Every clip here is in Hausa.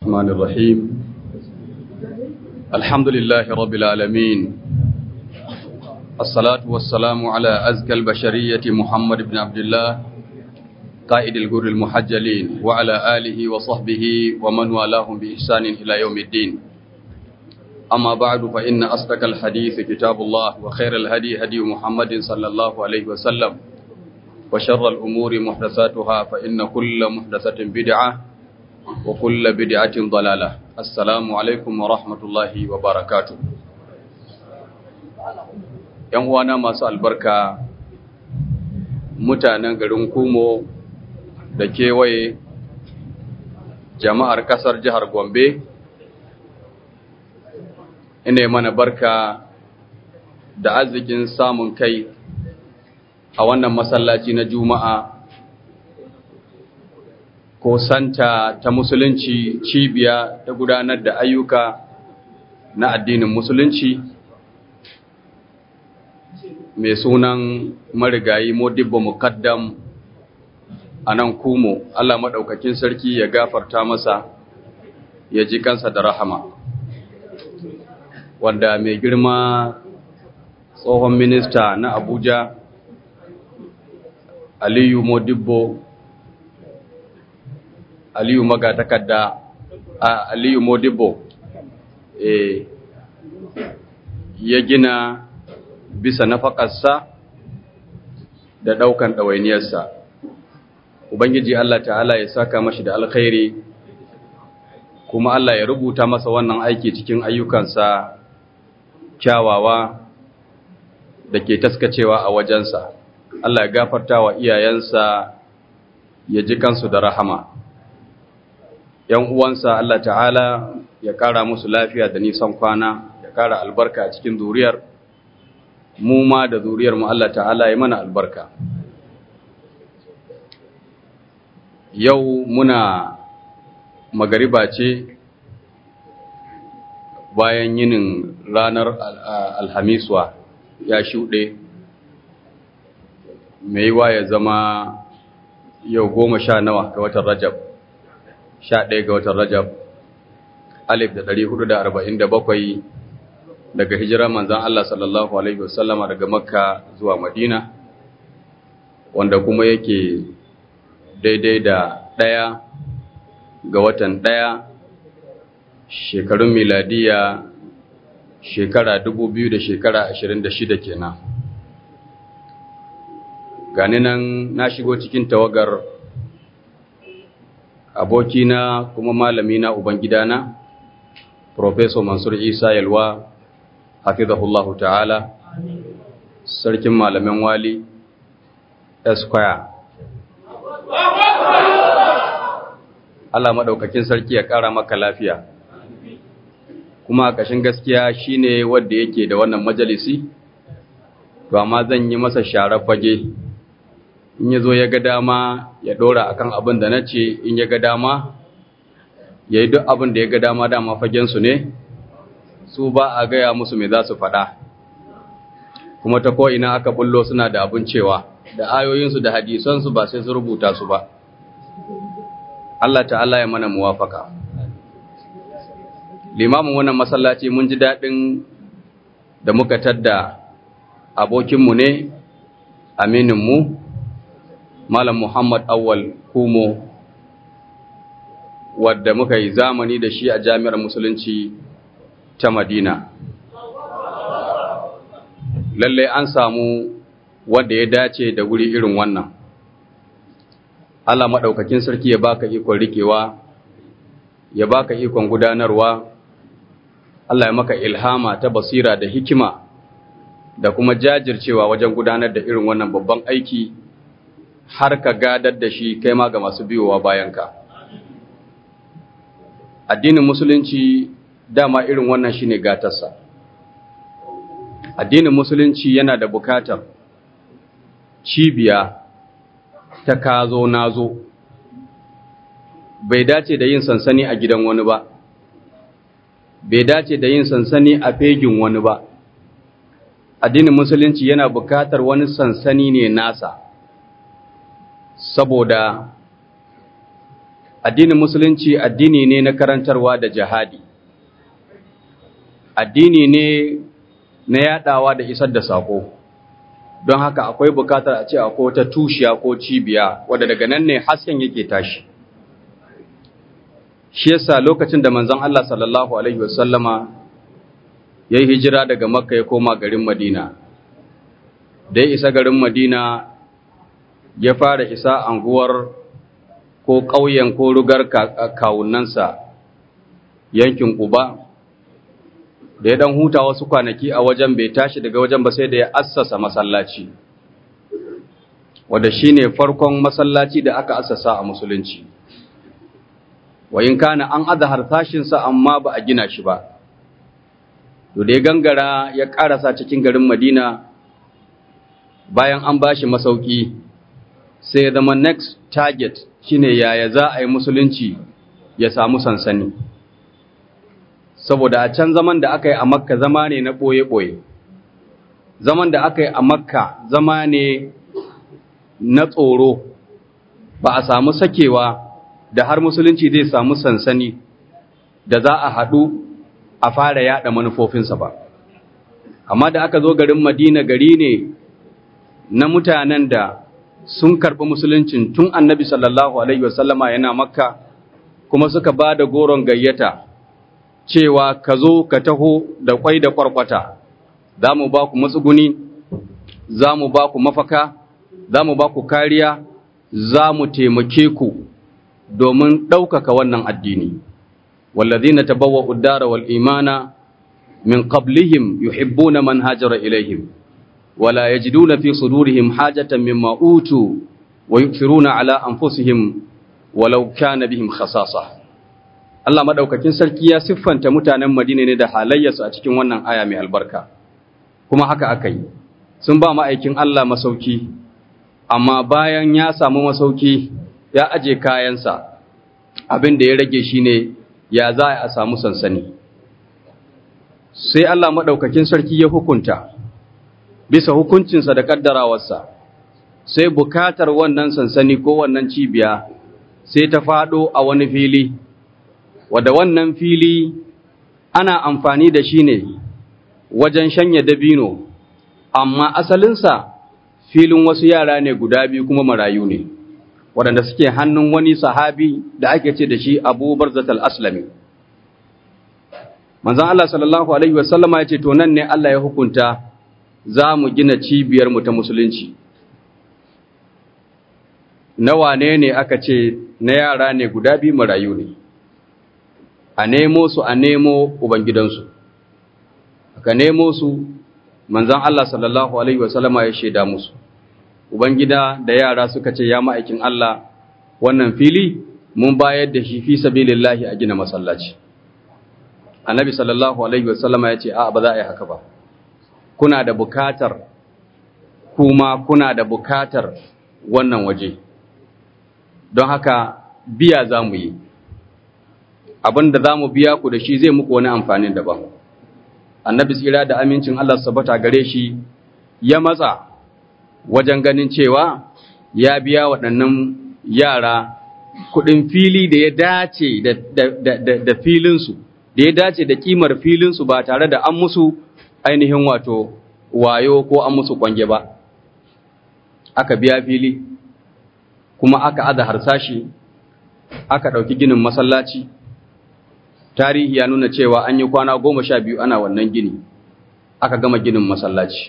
الرحمن الرحيم الحمد لله رب العالمين الصلاة والسلام على أزكى البشرية محمد بن عبد الله قائد الجر المحجلين وعلى آله وصحبه ومن والاهم بإحسان إلى يوم الدين أما بعد فإن أصدق الحديث كتاب الله وخير الهدي هدي محمد صلى الله عليه وسلم وشر الأمور محدثاتها فإن كل محدثة بدعة وكل بدعة ضلالة السلام عليكم ورحمة الله وبركاته ‘Yan uwana masu albarka mutanen garin Kumo da kewaye jama'ar ƙasar jihar Gombe, ina mana barka da arzikin samun kai a wannan masallaci na Juma'a ko santa ta musulunci cibiya ta gudanar da ayyuka na addinin musulunci mai sunan marigayi modibba mukaddam a nan kumo Allah maɗaukakin sarki ya gafarta masa ya ji kansa da rahama wanda mai girma tsohon minista na abuja aliyu modibbo aliyu magatakarda a aliyu modibbo e, ya gina bisa nafakarsa da ɗaukan ɗawainiyarsa ubangiji Allah ta'ala ya saka mashi da alkhairi kuma Allah ya rubuta masa wannan aiki cikin ayyukansa kyawawa da ke taskacewa a wajensa Allah ya gafarta wa iyayensa ya ji kansu da rahama ‘yan uwansa Allah ta'ala ya ƙara musu lafiya da nisan kwana ya ƙara albarka a cikin zuriyar mu ma da zuriyar mu Allah ta'ala ya mana albarka yau muna magariba ce bayan yinin ranar alhamiswa ya shuɗe mai wa ya zama yau goma sha nawa ga watan rajab sha ɗaya ga watan rajab alif da ɗari hudu da arba'in da bakwai daga hijirar manzan Allah sallallahu Alaihi wasallama daga makka zuwa madina wanda kuma yake daidai da ɗaya ga watan ɗaya shekarun miladiya shekara dubu biyu da shekara ashirin da shida kenan gani nan na shigo cikin tawagar abokina kuma malamina ubangidana Profesor Mansur Isa Yalwa hafizahullahu ta'ala sarkin malamin wali Esquire Allah maɗaukakin sarki ya ƙara maka lafiya kuma ƙashin gaskiya shine wanda yake da wannan majalisi to amma zan yi masa sharar fage in ya zo ya ga dama ya ɗora akan abin da na ce in ya ga dama ya yi duk abin da ya ga dama dama fagensu ne su ba a gaya musu mai za su faɗa kuma ta ko'ina aka bullo suna da abin cewa da ayoyinsu da hadisansu ba sai su rubuta su ba Allah ta'ala ya mana muwafaka limamin wannan masallaci mun ji daɗin da muka tadda abokinmu ne amininmu Malam Muhammad Awal Kumo wadda muka yi zamani da shi a jami'ar musulunci ta Madina. Lallai an samu wanda ya dace da wuri irin wannan. Allah maɗaukakin sarki ya baka ikon rikewa, ya baka ikon gudanarwa, Allah ya maka ilhama ta basira da hikima da kuma jajircewa wajen gudanar da irin wannan babban aiki. har ka gadar da shi kai ma ga masu biyowa bayanka. Addinin Musulunci dama irin wannan shi ne gatarsa. Addinin Musulunci yana da bukatar cibiya ta kazo nazo, bai dace da yin sansani a gidan wani ba, bai dace da yin sansani a fegin wani ba. Addinin Musulunci yana bukatar wani sansani ne nasa. saboda addinin musulunci addini ne na karantarwa da jihadi addini ne na yadawa da isar da sako don haka akwai bukatar a ce akwai wata tushiya ko cibiya wadda daga nan ne hasken yake tashi shi yasa lokacin da manzon Allah sallallahu alaihi wasallama ya yi hijira daga makka ya koma garin madina da ya isa garin madina ya fara isa anguwar ko ƙauyen ko rugar kawunansa yankin uba da ya dan huta wasu kwanaki a wajen bai tashi daga wajen ba sai da ya assasa masallaci wanda shine farkon masallaci da aka assasa a musulunci wayin kana an azhar tashinsa amma ba a gina shi ba to da ya gangara ya karasa cikin garin Madina bayan an bashi masauki sai ya zama next target shine yaya za a yi musulunci ya samu sansani saboda a can zaman da aka yi a makka zama ne na ɓoye-ɓoye zaman da aka yi a makka zama ne na tsoro ba a samu sakewa da har musulunci zai samu sansani da za a haɗu a fara yaɗa manufofinsa ba amma da aka zo garin madina gari ne na mutanen da sun karɓi musuluncin tun annabi sallallahu alaihi wasallama yana makka kuma suka ba da goron gayyata cewa ka zo ka taho da kwai da kwarkwata za mu ba ku matsuguni za mu ba ku mafaka za mu ba ku kariya za mu taimake ku domin ɗaukaka wannan addini wallazina tabawwa'u ad-dara wal imana min qablihim yuhibbuna man hajara ilaihim wala yajiduna fi sudurihim hajatan mimma utu wa yu'thiruna ala anfusihim walau kana bihim khasasa Allah madaukakin sarki ya siffanta mutanen Madina ne da halayyarsu a cikin wannan aya mai albarka kuma haka aka yi sun ba ma'aikin Allah masauki amma bayan ya samu masauki ya aje kayansa abin da ya rage shine ya za a samu sansani sai Allah madaukakin sarki ya hukunta bisa hukuncinsa da kaddarawarsa sai bukatar wannan sansani ko wannan cibiya sai ta faɗo a wani fili wadda wannan fili ana amfani da shi ne wajen shanya dabino amma asalinsa filin wasu yara ne guda biyu kuma marayu ne waɗanda suke hannun wani sahabi da ake ce da shi abu barzatal aslami manzan Allah sallallahu Alaihi wasallama ya ce to nan ne Allah ya hukunta za mu gina cibiyarmu ta musulunci na wane ne aka ce na yara ne guda biyu marayu ne a nemo su a nemo ubangidansu aka nemo su manzan Allah sallallahu alaihi wasallama ya shaida musu ubangida da yara suka ce ya ma'aikin Allah wannan fili mun bayar da shi fi sabilillahi a gina masallaci annabi sallallahu alaihi wasallama ya ce a ba za a yi haka ba kuna da bukatar kuma kuna da bukatar wannan waje don haka biya za mu yi abin da za mu biya ku da shi zai muku wani amfanin daban annabi tsira da amincin Allah sabata gare shi ya matsa wajen ganin cewa ya biya waɗannan yara kuɗin fili da ya dace da filinsu da ya dace da kimar filinsu ba tare da an musu ainihin wato wayo ko an musu kwange ba aka biya fili kuma aka aza harsashi aka ɗauki ginin masallaci tarihi ya nuna cewa an yi kwana goma sha biyu ana wannan gini aka gama ginin masallaci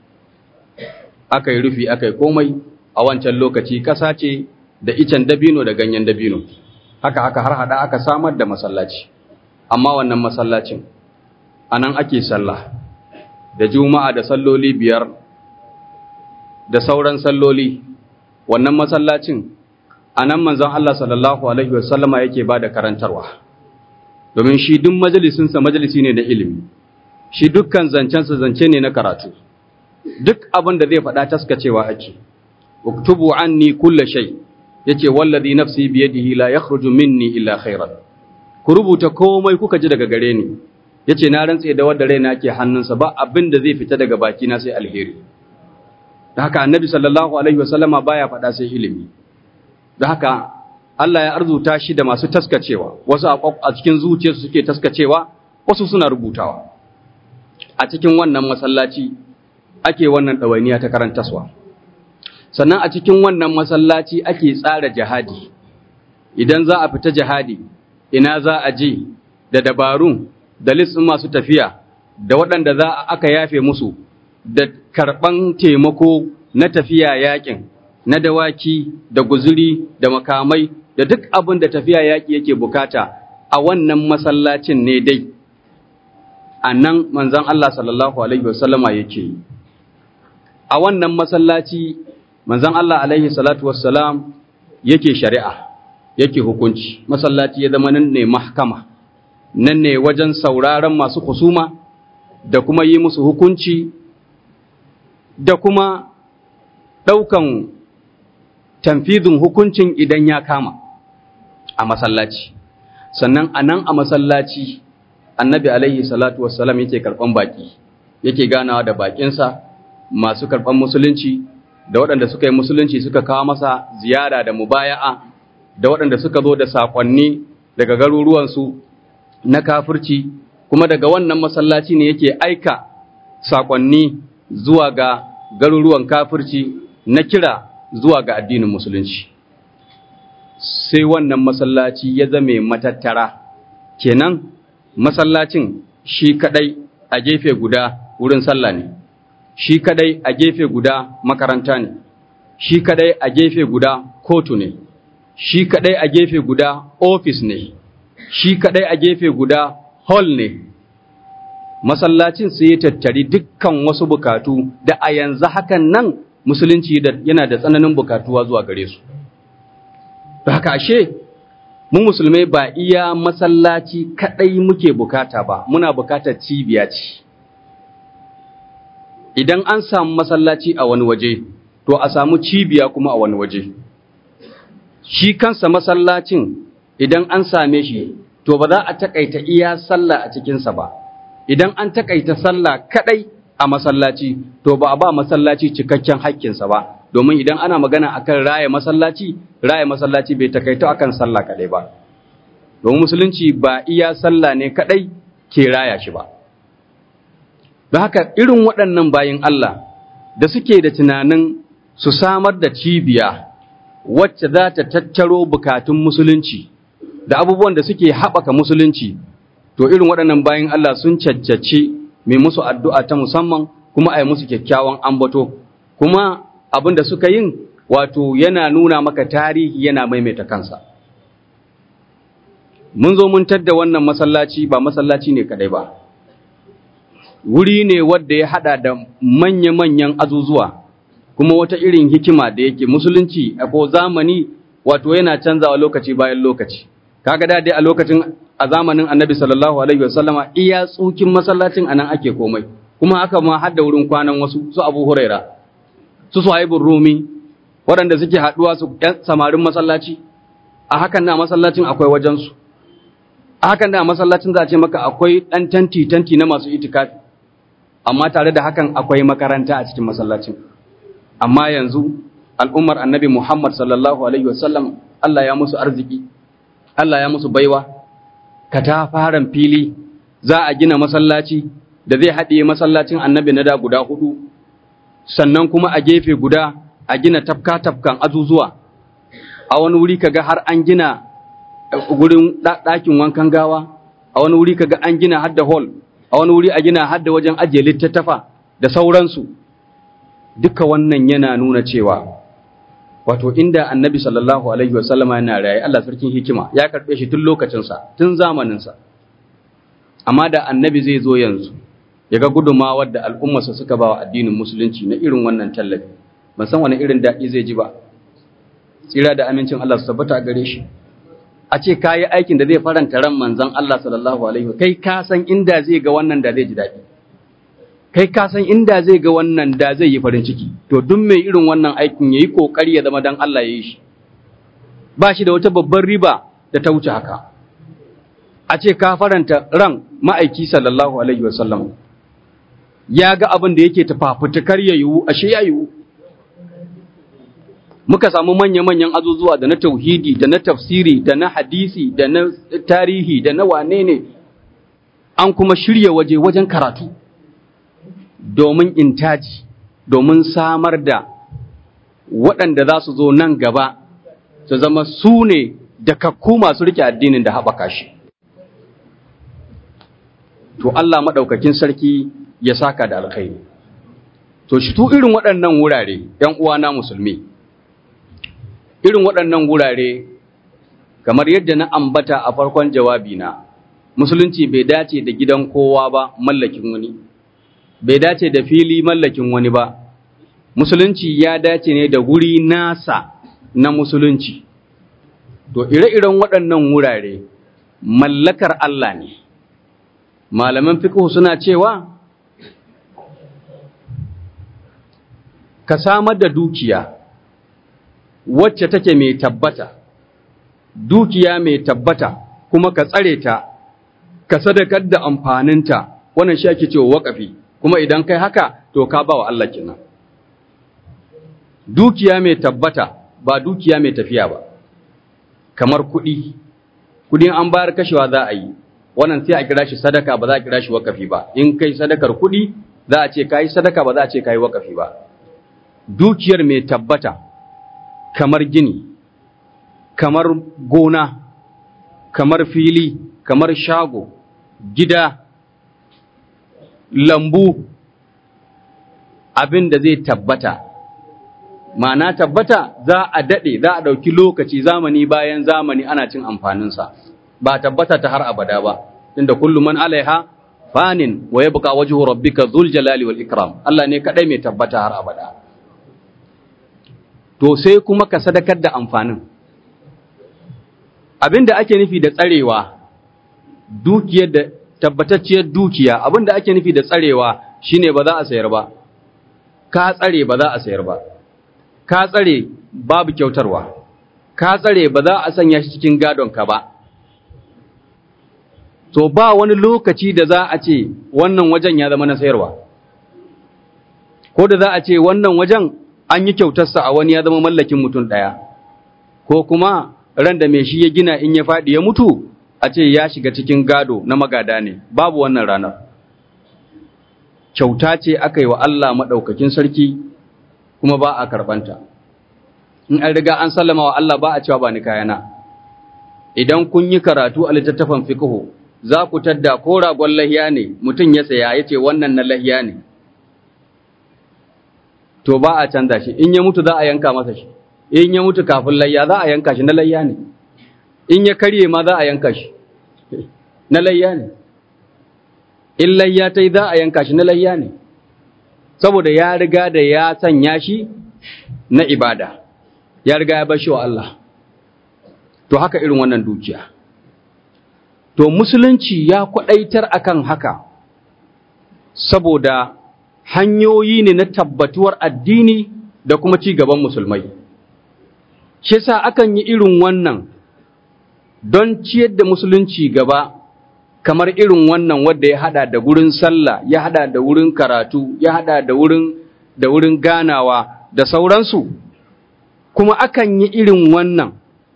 aka yi rufi aka yi komai a wancan lokaci ƙasa ce da icen dabino da ganyen dabino haka aka har hada aka samar da masallaci amma wannan masallacin a nan ake sallah da juma'a da salloli biyar da sauran salloli wannan masallacin a nan manzon Allah sallallahu alaihi wasallama yake ba da karantarwa domin shi duk majalisinsa majalisi ne da ilimi shi dukkan zancensa zance ne na karatu duk abin da zai faɗa taskacewa ake uktubu anni kulla shay yace wallazi nafsi biyadihi la yakhruju minni illa khairan ku rubuta komai kuka ji daga gare ni yace na rantse da wanda raina ke hannunsa ba abin da zai fita daga baki na sai alheri da haka annabi sallallahu alaihi wasallama baya faɗa sai ilimi da haka Allah ya arzuta shi da masu taskacewa wasu a cikin zuciyarsu suke taskacewa wasu suna rubutawa a cikin wannan masallaci ake wannan ɗawainiya ta karantaswa sannan a cikin wannan masallaci ake tsara jihadi idan za a fita jihadi ina za a je da dabarun da listin masu tafiya da waɗanda za a aka yafe musu da karɓan taimako na tafiya yakin na dawaki da guzuri da makamai da duk abin da tafiya yaƙi yake bukata a wannan masallacin ne dai a nan manzan Allah sallallahu Alaihi wasallama yake yi a wannan masallaci manzan Allah Alaihi salatu wassalam yake shari'a yake hukunci masallaci ya zama nan ne mahkama nan ne wajen sauraron masu husuma da kuma yi musu hukunci da kuma ɗaukan tamfizin hukuncin idan ya kama a masallaci sannan a nan a masallaci annabi alaihi salatu wassalam yake karɓan baƙi yake ganawa da baƙinsa masu karɓan musulunci da waɗanda suka yi musulunci suka kawo masa ziyara da mubaya'a da waɗanda suka zo da saƙonni daga garuruwansu na kafirci kuma daga wannan masallaci ne yake aika saƙonni zuwa ga garuruwan kafirci na kira zuwa ga addinin musulunci sai wannan masallaci ya zame matattara kenan masallacin shi kadai a gefe guda wurin sallah ne shi kadai a gefe guda makaranta ne shi kadai a gefe guda kotu ne shi kadai a gefe guda ofis ne shi kadai a gefe guda hall ne masallacin sai ya tattari dukkan wasu bukatu da a yanzu hakan nan musulunci yana da tsananin bukatuwa zuwa gare su da haka ashe mu musulmai ba iya masallaci kadai muke bukata ba muna bukatar cibiya ce idan an samu masallaci a wani waje to a samu cibiya kuma a wani waje shi kansa masallacin idan an same shi to ba za a takaita iya sallah a cikinsa ba idan an takaita sallah kadai a masallaci to ba a ba masallaci cikakken haƙƙinsa ba domin idan ana magana akan raya masallaci raya masallaci bai takaito akan sallah kadai ba domin musulunci ba iya sallah ne kadai ke raya shi ba don haka irin waɗannan bayin Allah da suke da tunanin su samar da cibiya wacce za ta tattaro bukatun musulunci da abubuwan da suke haɓaka musulunci to irin waɗannan bayin Allah sun caccace mai musu addu'a ta musamman kuma a yi musu kyakkyawan ambato kuma abin da suka yin wato yana nuna maka tarihi yana maimaita kansa mun zo mun tadda wannan masallaci ba masallaci ne kadai ba wuri ne wadda ya hada da manya-manyan azuzuwa kuma wata irin hikima da yake musulunci a ko zamani wato yana canzawa lokaci bayan lokaci kaga da dai a lokacin a zamanin annabi sallallahu alaihi wasallama iya tsukin masallacin anan ake komai kuma haka ma har da wurin kwanan wasu su abu huraira su suhaibun rumi waɗanda suke haɗuwa su ‘yan samarin masallaci a hakan na masallacin akwai wajensu a hakan da masallacin za a ce maka akwai ɗan tanti tanti na masu itikafi amma tare da hakan akwai makaranta a cikin masallacin amma yanzu al'ummar annabi muhammad sallallahu alaihi wasallam Allah ya musu arziki Allah ya musu baiwa katafaren fili za a gina masallaci da zai haɗe masallacin annabi na da guda hudu sannan kuma a gefe guda a gina tafka-tafkan azuzuwa a wani wuri kaga har an gina gurin ɗakin wankan gawa a wani wuri kaga an gina har da hall a wani wuri a gina har da wajen ajiye littattafa da sauransu duka wannan yana nuna cewa wato inda annabi sallallahu alaihi wasallama yana raye Allah sarkin hikima ya karɓe shi tun lokacinsa tun zamaninsa amma da annabi zai zo yanzu ya ga gudunmawar da al'ummarsa suka ba wa addinin musulunci na irin wannan tallafi ban san wani irin daɗi zai ji ba tsira da amincin Allah su tabbata a gare shi a ce ka yi aikin da zai faranta ran manzon Allah sallallahu alaihi wa kai ka san inda zai ga wannan da zai ji daɗi kai ka san inda zai ga wannan da zai yi farin ciki to duk mai irin wannan aikin yayi kokari ya zama dan Allah ya yi shi ba shi da wata babbar riba da ta wuce haka a ce ka faranta ran ma'aiki sallallahu alaihi wa sallam ya ga abin da yake tafafutukar ya yiwu ashe ya yiwu muka samu manya-manyan azuzuwa da na tauhidi da na tafsiri da na hadisi da na tarihi da na wane ne an kuma shirya waje wajen karatu domin intaji domin samar da waɗanda za su zo nan gaba su zama su ne da kakku masu rike addinin da haɓaka shi to Allah maɗaukakin sarki ya saka da alkhairi to shi tu irin waɗannan wurare ‘yan uwana musulmi irin waɗannan wurare kamar yadda na ambata a farkon jawabina musulunci bai dace da gidan kowa ba mallakin wani bai dace da fili mallakin wani ba musulunci ya dace ne da guri nasa na musulunci to ire-iren waɗannan wurare mallakar Allah ne malaman fiqh suna cewa ka samar da dukiya wacce take mai tabbata dukiya mai tabbata kuma ka tsare ta ka sadakar da amfaninta wannan shi ake cewa waƙafi kuma idan kai haka to ka ba wa Allah kenan dukiya mai tabbata ba dukiya mai tafiya ba kamar kuɗi kuɗi an bayar kashewa za a yi wannan sai a kira shi sadaka ba za a kira shi waƙafi ba in kai sadakar kuɗi za a ce kai sadaka ba za a ce kai waƙafi ba dukiyar mai tabbata kamar gini kamar gona kamar fili kamar shago gida lambu abin da zai tabbata ma'ana tabbata za a daɗe za a ɗauki lokaci zamani bayan zamani ana cin amfaninsa ba tabbata ta har abada ba inda kullum man alaiha fanin wa yabqa wajhu rabbika dhul jalali wal ikram Allah ne kadai mai tabbata har abada to sai kuma ka sadakar da amfanin abinda ake nufi da tsarewa dukiyar da tabbatacciyar dukiya abinda ake nufi da tsarewa shine ba za a sayar ba ka tsare ba za a sayar ba ka tsare babu kyautarwa ka tsare ba za a sanya shi cikin gadon ka ba to ba wani lokaci da za a ce wannan wajen ya zama na sayarwa ko da za a ce wannan wajen an yi kyautarsa a wani ya zama mallakin mutum ɗaya ko kuma ran da mai shi ya gina in ya faɗi ya mutu a ce ya shiga cikin gado na magada ne babu wannan ranar kyauta ce aka yi wa Allah maɗaukakin sarki kuma ba a karɓanta in an riga an sallama wa Allah ba a cewa ba ni kayana idan kun yi karatu a littattafan fiqhu za ku tadda ko ragon lahiya ne mutum ya saya ya ce wannan na lahiya ne to ba a canza shi in ya mutu za a yanka masa shi in ya mutu kafin layya za a yanka shi na layya ne in ya karye ma za a yanka shi na layya ne in layya ta yi za a yanka shi na layya ne saboda ya riga da ya sanya shi na ibada ya riga ya bashi wa Allah to haka irin wannan dukiya to musulunci ya kwadaitar akan haka saboda hanyoyi ne na tabbatuwar addini da kuma ci gaban musulmai shi yasa akan yi irin wannan don ciyar da musulunci gaba kamar irin wannan wadda ya hada da wurin sallah ya hada da wurin karatu ya hada da wurin da wurin ganawa da sauransu kuma akan yi irin wannan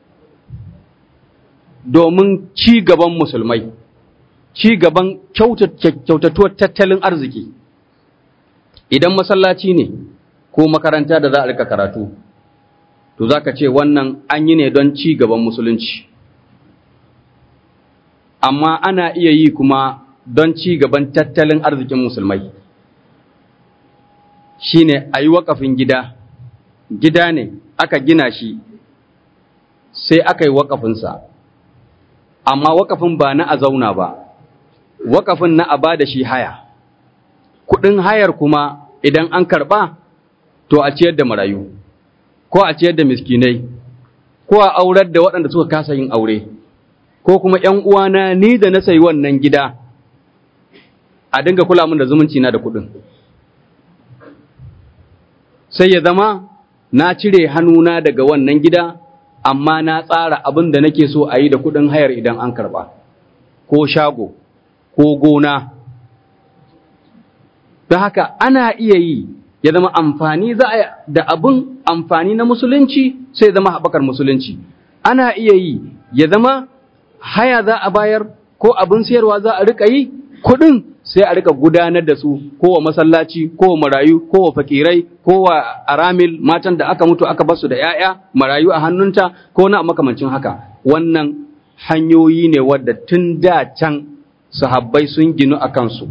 domin ci gaban musulmai ci gaban kyautatuwar tattalin arziki idan masallaci ne ko makaranta da za a rika karatu to za ka ce wannan an yi ne don ci gaban musulunci amma ana iya yi kuma don ci gaban tattalin arzikin musulmai shi ne a yi waƙafin gida gida ne aka gina shi sai aka yi waƙafinsa amma waƙafin ba na a zauna ba waƙafin na a ba da shi haya kuɗin hayar kuma idan an karɓa to a ciyar da marayu ko a ciyar da miskinai ko a aurar da waɗanda suka kasa yin aure ko kuma ‘yan uwana ni da na sayi wannan gida a dinga kula min da zumunci na da kuɗin sai ya zama na cire hannuna daga wannan gida amma na tsara abin da nake so a yi da kuɗin hayar idan an karɓa ko shago ko gona don haka ana iya yi ya zama amfani za a da abin amfani na musulunci sai zama haɓakar musulunci ana iya yi ya zama haya za a bayar ko abin sayarwa za a rika yi kuɗin sai a rika gudanar da su ko wa masallaci ko wa marayu ko wa fakirai ko wa aramil matan da aka mutu aka basu da 'ya'ya marayu a hannunta ko na makamancin haka wannan hanyoyi ne wadda tun da can sahabbai sun ginu a kansu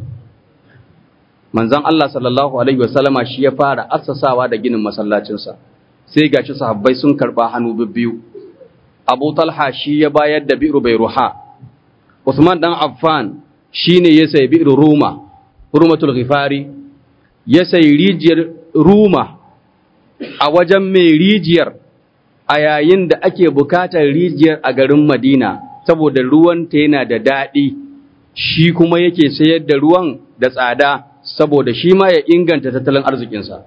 manzon Allah sallallahu alaihi wasallama shi ya fara assasawa da ginin masallacinsa sai gashi sahabbai sun karba hannu bibbiyu Abu Talha shi ya bayar da bi'ru Bayruha Usman dan Affan shine ya sayi bi'ru Ruma Rumatul Ghifari ya sayi rijiyar Ruma a wajen mai rijiyar a yayin da ake bukatar rijiyar a garin Madina saboda ruwanta yana da daɗi shi kuma yake sayar da ruwan da tsada saboda shi ma ya inganta tattalin arzikinsa.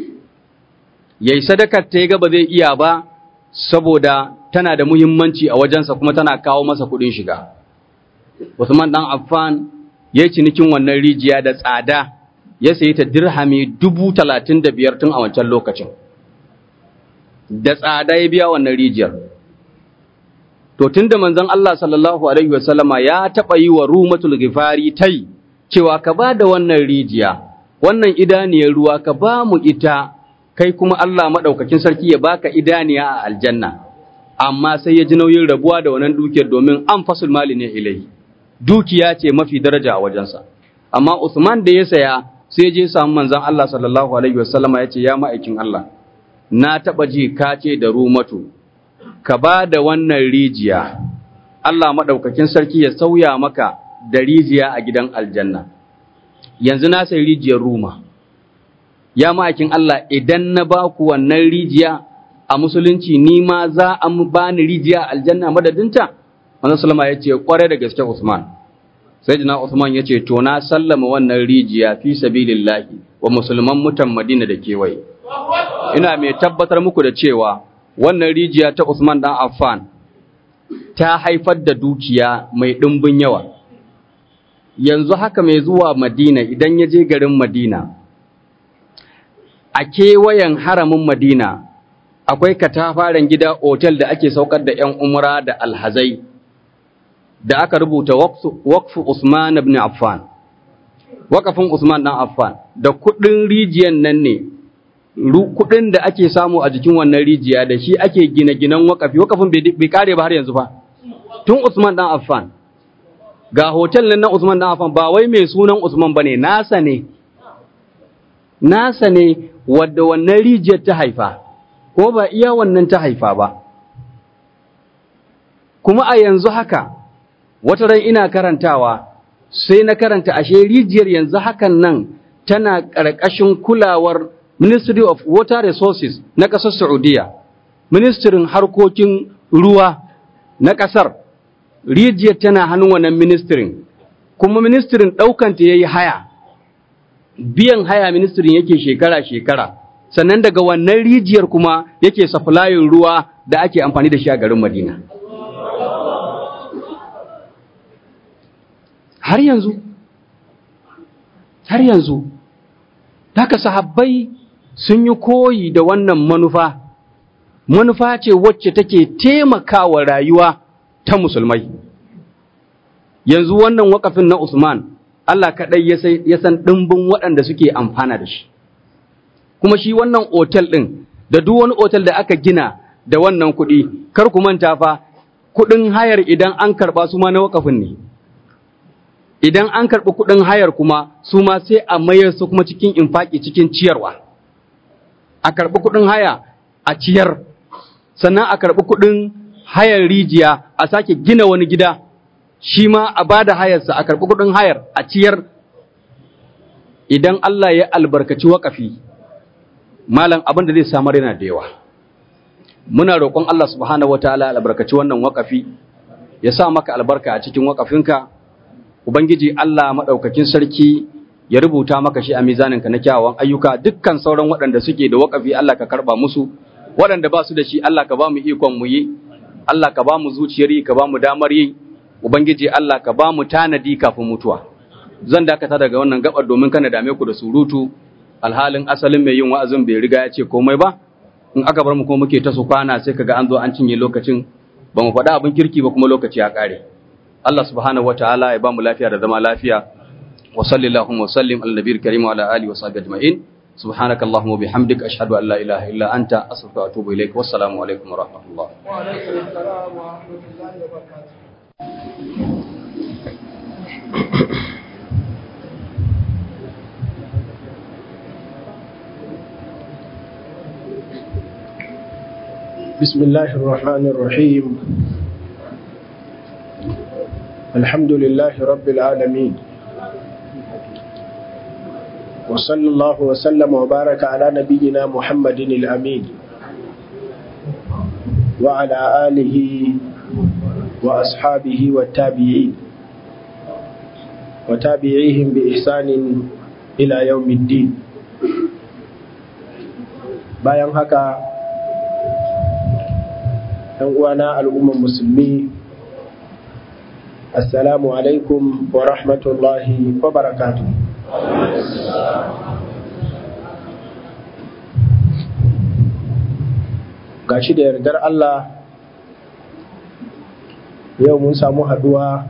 Yayi sadakar ta ga ba zai iya ba saboda tana da muhimmanci a wajensa kuma tana kawo masa kuɗin shiga. Usman ɗan Affan ya cinikin wannan rijiya da tsada ya sayi ta dirhami dubu talatin da biyar tun a wancan lokacin. Da tsada ya biya wannan rijiyar. To tun da manzon Allah sallallahu Alaihi wasallama ya taɓa yi wa Rumatul Gifari tai cewa ka ba da wannan rijiya, wannan idaniyar ruwa ka ba mu ita, kai kuma Allah maɗaukakin sarki ya baka idaniya a aljanna, amma sai ya ji nauyin rabuwa da wannan dukiyar domin an fasul mali ne ilai. Dukiya ce mafi daraja a wajensa. Amma Usman da ya saya sai je samu manzon Allah sallallahu Alaihi wasallama ya ce ya ma'aikin Allah, na taɓa ji ka ce da rumatu, ka ba da wannan rijiya, Allah maɗaukakin sarki ya sauya maka da rijiya a gidan aljanna. Yanzu na sai rijiyar Ruma, ya ma'aikin Allah idan na ba ku wannan rijiya a musulunci ni ma za a ba ni rijiya aljanna madadinta? Wannan Sulama ya ce, ƙwarai da gaske Usman. Sai jina Usman ya ce, to na sallama wannan rijiya fi sabilillahi wa musulman mutan Madina da kewaye. Ina mai tabbatar muku da cewa wannan rijiya ta Usman dan Affan ta haifar da dukiya mai ɗimbin yawa. Yanzu haka mai zuwa Madina idan ya je garin Madina, a kewayen haramin Madina akwai katafaren gida otel da ake saukar da ‘yan umra da alhazai da aka rubuta wakfu Usman ibn Affan. Wakafin Usman dan Affan da kuɗin rijiyan nan ne kuɗin da ake samu a jikin wannan rijiya da shi ake gine-ginen wakafi wakafin bai kare ba har yanzu ba tun Usman dan Affan ga hotel nan na Usman dan Affan ba wai mai sunan Usman bane nasa ne nasa ne wadda wannan rijiyar ta haifa ko ba iya wannan ta haifa ba kuma a yanzu haka wata ran ina karantawa sai na karanta ashe rijiyar yanzu hakan nan tana ƙarƙashin kulawar Ministry of Water Resources na ƙasar Saudiya, Ministirin harkokin ruwa na ƙasar, rijiyar tana hannun wannan ministirin, kuma ministirin ɗaukanta ya yi haya, biyan haya ministirin yake shekara-shekara, sannan daga wannan rijiyar kuma yake safulayin ruwa da ake amfani da shi a garin Madina. Har yanzu, har yanzu, haka sahabbai sun yi koyi da wannan manufa, manufa ce wacce take taimakawa rayuwa ta musulmai. Yanzu wannan wakafin na Usman, Allah kaɗai ya san ɗimbin waɗanda suke amfana da shi. Kuma shi wannan otel ɗin, da duk wani otel da aka gina da wannan kuɗi, kar ku manta fa, kuɗin hayar idan an karɓa su ma na wakafin ne. Idan an karɓi kuɗin hayar kuma, su ma sai a mayar su kuma cikin infaki cikin ciyarwa. a karɓi kuɗin haya a ciyar, sannan a karɓi kuɗin hayar rijiya a sake gina wani gida, shi ma a ba da hayarsa a karɓi kuɗin hayar a ciyar. Idan Allah ya albarkaci waƙafi, malam abin da zai samar yana da yawa. Muna roƙon Allah subhanahu wa ta'ala albarkaci wannan waƙafi, ya sa maka albarka a cikin waƙafinka, Ubangiji Allah maɗaukakin sarki ya rubuta maka shi a mizaninka na kyawawan ayyuka dukkan sauran waɗanda suke da waƙafi Allah ka karba musu waɗanda ba su da shi Allah ka ba mu ikon mu yi Allah ka ba mu zuciyar yi ka ba mu damar yi ubangiji Allah ka ba mu tanadi kafin mutuwa zan dakata daga wannan gabar domin kana dame ku da surutu alhalin asalin mai yin wa'azin bai riga ya ce komai ba in aka bar mu kuma muke ta su kwana sai kaga an zo an cinye lokacin ba mu faɗa abin kirki ba kuma lokaci ya ƙare Allah subhanahu wataala ya ba mu lafiya da zama lafiya wa sallallahu wa sallim ala nabiyil karim wa ala alihi wa sahbihi ajma'in سبحانك اللهم وبحمدك أشهد أن لا إله إلا أنت أستغفرك وأتوب إليك والسلام عليكم ورحمة الله وعليكم السلام ورحمة الله وبركاته بسم الله الرحمن الرحيم الحمد لله رب العالمين وصلى الله وسلم وبارك على نبينا محمد الأمين وعلى آله وأصحابه والتابعين وتابعيهم بإحسان إلى يوم الدين bayan haka ‘yan uwana al'umman musulmi assalamu alaikum wa rahmatullahi wa barakatuh gashi da yardar Allah yau mun samu haduwa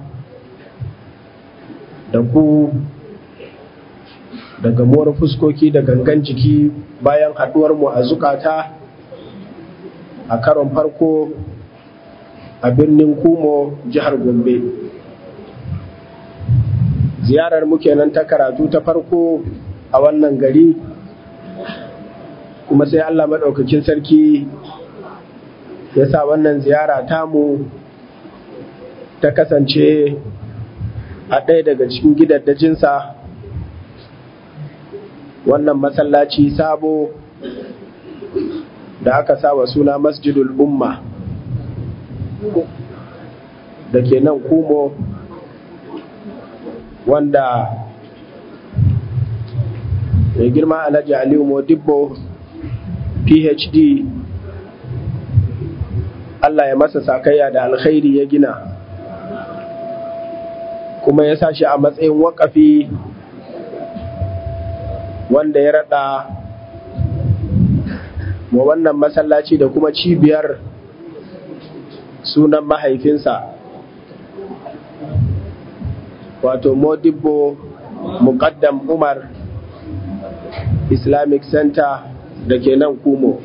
da ku da gamuwar fuskoki da gangan jiki bayan haduwar mu a zukata a karon farko a birnin kumo jihar gombe ziyarar mu kenan ta karatu ta farko a wannan gari kuma sai Allah maɗaukakin sarki ya sa wannan ziyara tamu ta kasance a ɗaya daga cikin gidaddajinsa wannan masallaci sabo da aka sa wa suna masjidul umma da ke nan kumo wanda mai girma alhaji aliyu modibbo phd allah ya masa sakayya da alkhairi ya gina kuma ya sa shi a matsayin wakafi wanda ya rada wa wannan masallaci da kuma cibiyar sunan mahaifinsa wato modibbo muqaddam umar islamic center da ke nan kumo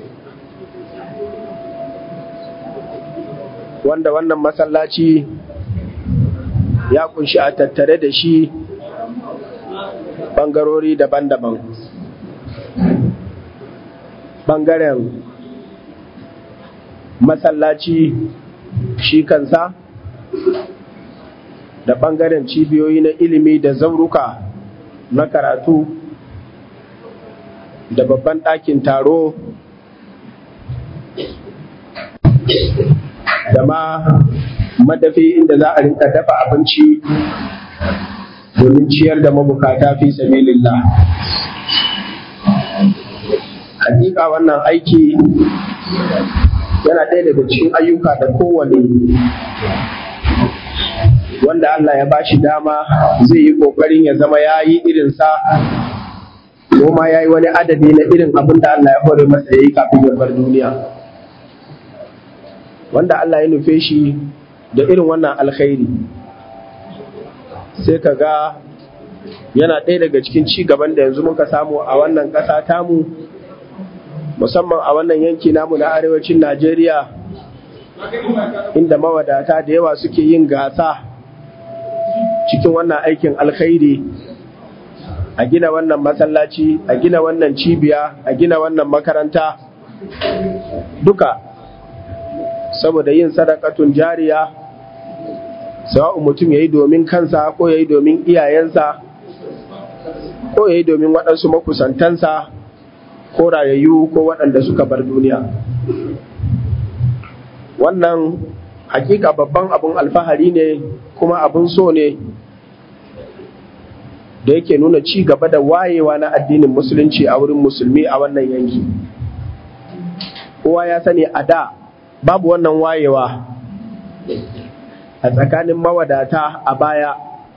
wanda wannan masallaci ya kunshi a tattare da shi bangarori daban-daban bangaren masallaci shi kansa da bangaren cibiyoyi na ilimi da zauruka na karatu da babban ɗakin taro da ma madafi inda za a rinka dafa abinci domin ciyar da mabukata fi sabilillah hakika wannan aiki yana ɗaya daga cikin ayyuka da kowane wanda Allah ya bashi dama zai yi ƙoƙarin ya zama ya yi irinsa ko ma ya yi wani adadi na irin abin da Allah ya hore masa ya yi kafin ya bar duniya wanda Allah ya nufe shi da irin wannan alkhairi sai ka ga yana ɗaya daga cikin ci gaban da yanzu muka samu a wannan ƙasa tamu musamman a wannan yanki namu na arewacin Najeriya inda mawadata da yawa suke yin gasa cikin wannan aikin alkhairi a gina wannan masallaci a gina wannan cibiya a gina wannan makaranta duka saboda yin sadakatun jariya sawa'u mutum ya yi domin kansa ko ya yi domin iyayensa ko ya yi domin waɗansu makusantansa ko rayayyu ko waɗanda suka bar duniya wannan hakika babban abun alfahari ne kuma abun so ne da yake nuna ci gaba da wayewa na addinin musulunci a wurin musulmi a wannan yanki kowa ya sani a da babu wannan wayewa a tsakanin mawadata a baya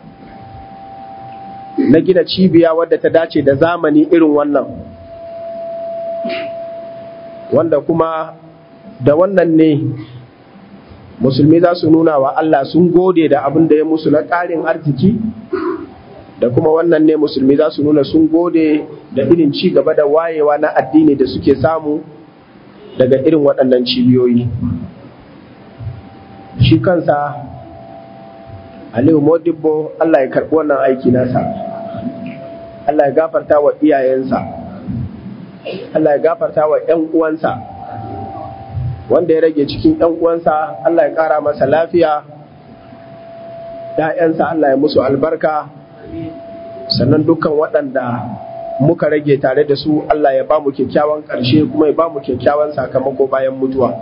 na gina cibiya wadda ta dace da zamani irin wannan wanda kuma da wannan ne musulmi za su nuna wa Allah sun gode da abin da ya musu na ƙarin arziki da kuma wannan ne musulmi za su nuna sun gode da irin ci gaba da wayewa na addini da suke samu daga irin waɗannan cibiyoyi shi kansa aliyu modibbo Allah ya karɓi wannan aiki nasa Allah ya gafarta wa iyayensa Allah ya gafarta wa ‘yan uwansa wanda ya rage cikin ‘yan uwansa Allah ya ƙara masa lafiya ‘ya'yansa Allah ya musu albarka sannan dukkan waɗanda muka rage tare da su Allah ya ba mu kyakkyawan ƙarshe kuma ya ba mu kyakkyawan sakamako bayan mutuwa.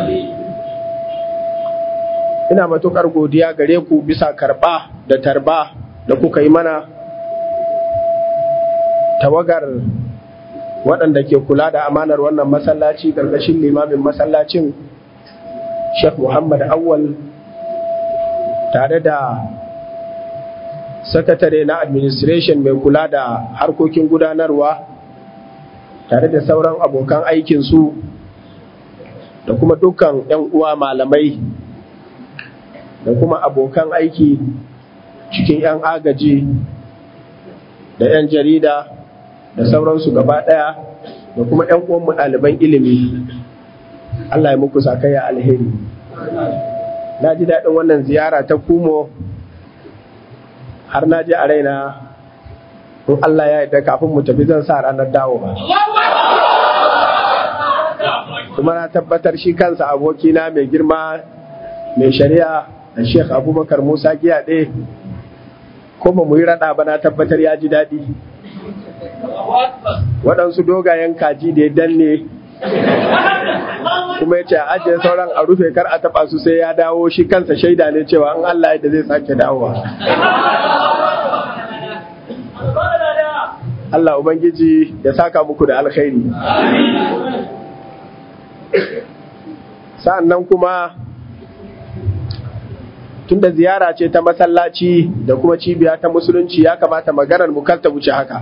Ina matuƙar godiya gare ku bisa karɓa da tarba da kuka yi mana tawagar waɗanda ke kula da amanar wannan masallaci ƙarƙashin limamin masallacin Sheikh Muhammad Awwal tare da sakatare na administration mai kula da harkokin gudanarwa tare da sauran abokan aikinsu da kuma dukkan 'yan uwa malamai da kuma abokan aiki cikin 'yan agaji da 'yan jarida da sauransu gaba ɗaya da kuma 'yan uwanmu ɗaliban ilimi Allah ya muku sakaya alheri na ji daɗin wannan ziyara ta kumo har na ji a raina in Allah ya yarda kafin mu tafi zan sa ranar dawo ba kuma na tabbatar shi kansa abokina mai girma mai shari'a da Sheikh Abubakar Musa Giyaɗe ko ba mu yi raɗa ba na tabbatar ya ji daɗi waɗansu dogayen kaji da ya danne kuma ya ce a ajiye sauran a rufe kar a taɓa su sai ya dawo shi kansa shaida ne cewa in Allah yadda zai sake dawowa Allah Ubangiji ya saka muku da alkhairi sa'an nan kuma tunda ziyara ce ta masallaci da kuma cibiya ta musulunci ya kamata maganar mu kar ta wuce haka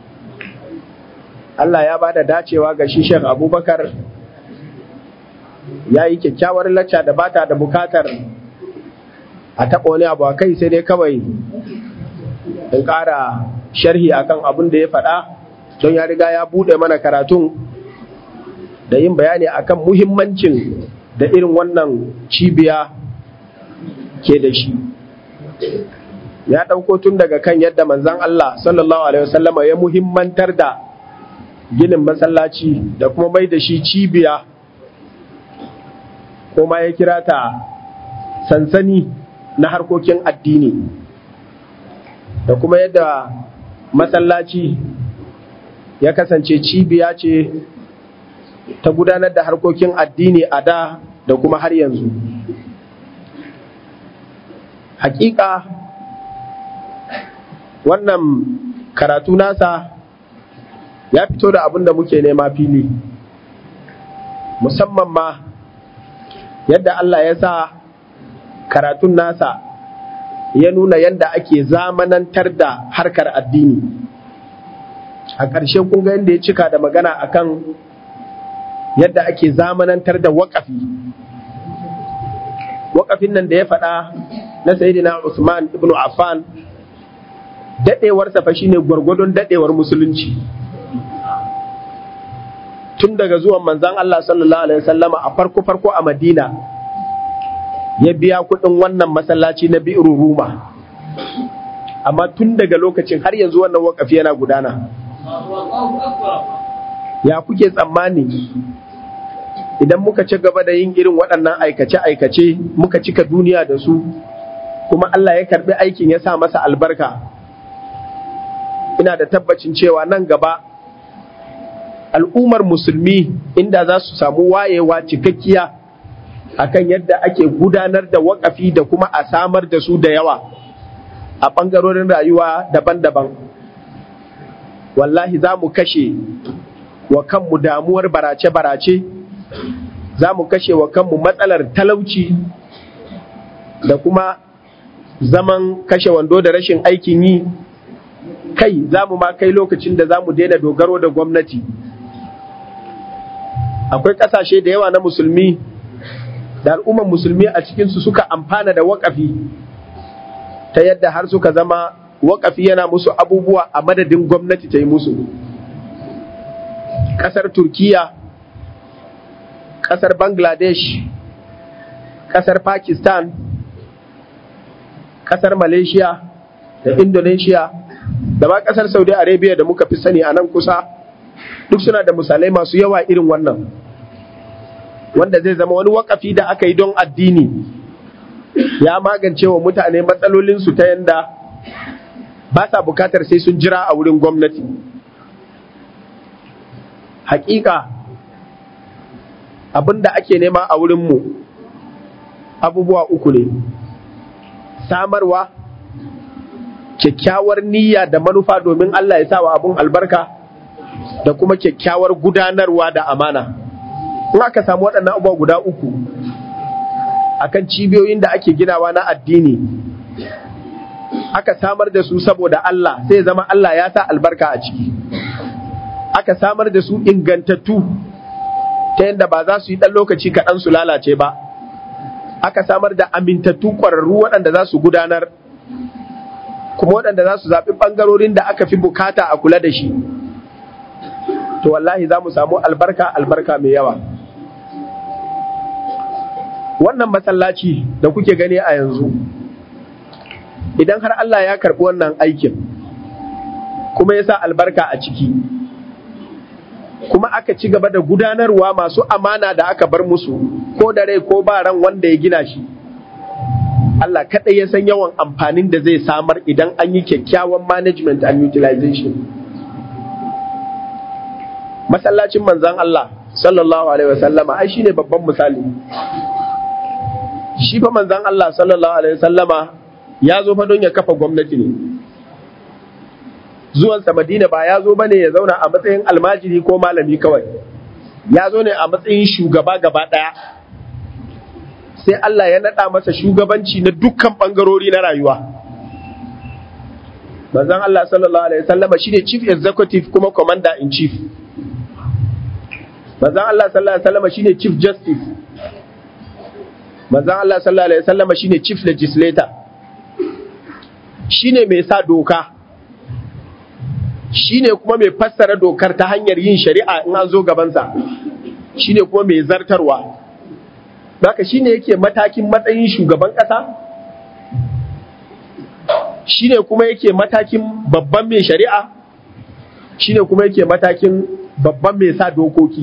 Allah ya bada dacewa ga shi Sheikh Abubakar ya yi kyakkyawar lacca da bata da bukatar a taɓa wani abu a kai sai dai kawai in ƙara sharhi akan abin da ya faɗa don ya riga ya buɗe mana karatun da yin bayani akan muhimmancin da irin wannan cibiya ke da shi ya ɗauko tun daga kan yadda manzan Allah sallallahu alaihi wasallama ya muhimmantar da ginin masallaci da kuma mai da shi cibiya ko ma ya kira ta sansani na harkokin addini da kuma yadda masallaci ya kasance cibiya ce ta gudanar da harkokin addini a da da kuma har yanzu hakika wannan karatu nasa ya fito da abin da muke nema fili musamman ma yadda Allah ya sa karatun nasa ya nuna yadda ake zamanantar da harkar addini a ƙarshe kun ga yadda ya cika da magana akan yadda ake zamanantar da waƙafi waƙafin nan da ya faɗa na sayidina Usman ibn Affan daɗewarsa fa shine gwargwadon daɗewar musulunci tun daga zuwan manzan Allah sallallahu alaihi wasallama a farko farko a Madina ya biya kuɗin wannan masallaci na bi'ru Ruma amma tun daga lokacin har yanzu wannan wakafi yana gudana ya kuke tsammani idan muka ci gaba da yin irin waɗannan aikace-aikace muka cika duniya da su kuma Allah ya karɓi aikin ya sa masa albarka ina da tabbacin cewa nan gaba al'ummar musulmi inda za su samu wayewa cikakkiya akan yadda ake gudanar da wakafi da kuma a samar da su da yawa a ɓangarorin rayuwa daban-daban wallahi za mu kashe wa kanmu damuwar barace-barace za mu kashe wa kanmu matsalar talauci da kuma zaman kashe wando da rashin aikin yi kai za mu ma kai lokacin da za mu daina dogaro da gwamnati akwai ƙasashe da yawa na musulmi da al'umman musulmi a cikinsu suka amfana da waƙafi ta yadda har suka zama waƙafi yana musu abubuwa a madadin gwamnati ta yi musu ƙasar turkiya ƙasar bangladesh ƙasar pakistan ƙasar malaysia da indonesia da ma ƙasar saudi arabia da muka fi sani a nan kusa duk suna da misalai masu yawa irin wannan wanda zai zama wani wakafi da aka yi don addini ya magance wa mutane matsalolinsu ta yanda ba sa bukatar sai sun jira a wurin gwamnati hakika abin da ake nema a wurinmu abubuwa uku ne samarwa kyakkyawar niyya da manufa domin Allah ya sa wa abun albarka da kuma kyakkyawar gudanarwa da amana in aka samu waɗannan abubuwa guda uku akan cibiyoyin da ake ginawa na addini aka samar da su saboda Allah sai zama Allah ya sa albarka a ciki aka samar da su ingantattu ta yadda ba za su yi ɗan lokaci kaɗan su lalace ba aka samar da amintattu ƙwararru waɗanda za su gudanar kuma waɗanda za su zaɓi ɓangarorin da aka fi bukata a kula da shi to wallahi za mu samu albarka albarka mai yawa wannan masallaci da kuke gani a yanzu idan har Allah ya karɓi wannan aikin kuma ya sa albarka a ciki kuma aka ci gaba da gudanarwa masu amana da aka bar musu ko da rai ko ba ran wanda ya gina shi Allah kaɗai ya san yawan amfanin da zai samar idan an yi kyakkyawan management and utilization masallacin manzan Allah sallallahu alaihi wasallama ai shine babban misali shi fa manzan Allah sallallahu alaihi wasallama ya zo fa don ya kafa gwamnati ne zuwansa Madina ba ya zo bane ya zauna a matsayin almajiri ko malami kawai ya zo ne a matsayin shugaba gaba ɗaya sai Allah ya naɗa masa shugabanci na dukkan ɓangarori na rayuwa manzon Allah sallallahu alaihi wasallama shine chief executive kuma commander in chief manzon Allah sallallahu alaihi wasallama shine chief justice manzon Allah sallallahu alaihi wasallama shine chief legislator shine mai sa doka shine kuma mai fassara dokar ta hanyar yin shari'a in an zo gabansa shine kuma mai zartarwa Baka shine yake matakin matsayin shugaban ƙasa shine kuma yake matakin babban mai shari'a shine kuma yake matakin babban mai sa dokoki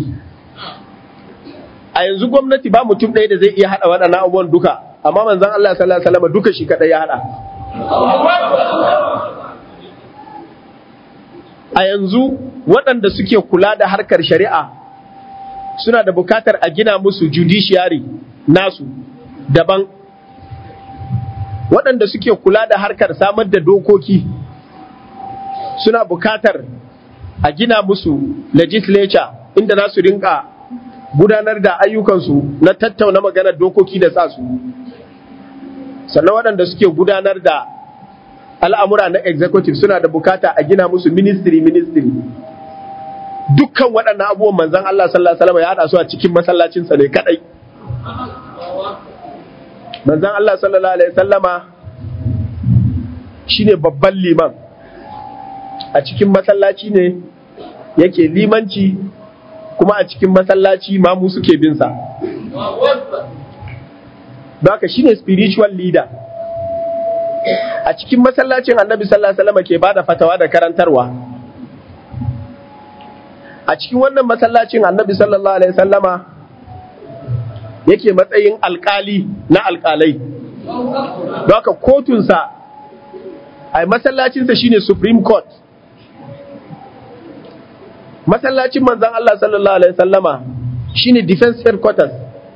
a yanzu gwamnati ba mutum ɗaya da zai iya haɗa waɗannan abubuwan duka amma manzon Allah sallallahu alaihi wasallam duka shi kaɗai ya haɗa a yanzu waɗanda suke kula da harkar shari'a suna da bukatar a gina musu judiciary nasu daban waɗanda suke kula da harkar samar da dokoki suna bukatar a gina musu legislature inda za su rinka gudanar da ayyukansu na tattauna maganar dokoki da sa su sannan waɗanda suke gudanar da al'amura na executive suna da bukata a gina musu ministry ministry dukkan waɗannan abubuwan manzan Allah sallallahu alaihi wasallam ya haɗa su a cikin masallacinsa ne kadai manzan Allah sallallahu alaihi wasallama shine babban liman a cikin masallaci ne yake limanci kuma a cikin masallaci mamu suke bin sa don haka shine spiritual leader a cikin masallacin annabi sallallahu alaihi wasallam ke bada fatawa da karantarwa a cikin wannan masallacin annabi sallallahu alaihi wasallama yake matsayin alkali na alkalai don haka kotunsa a masallacinsa shine supreme court masallacin manzon Allah sallallahu alaihi wasallama shine defense headquarters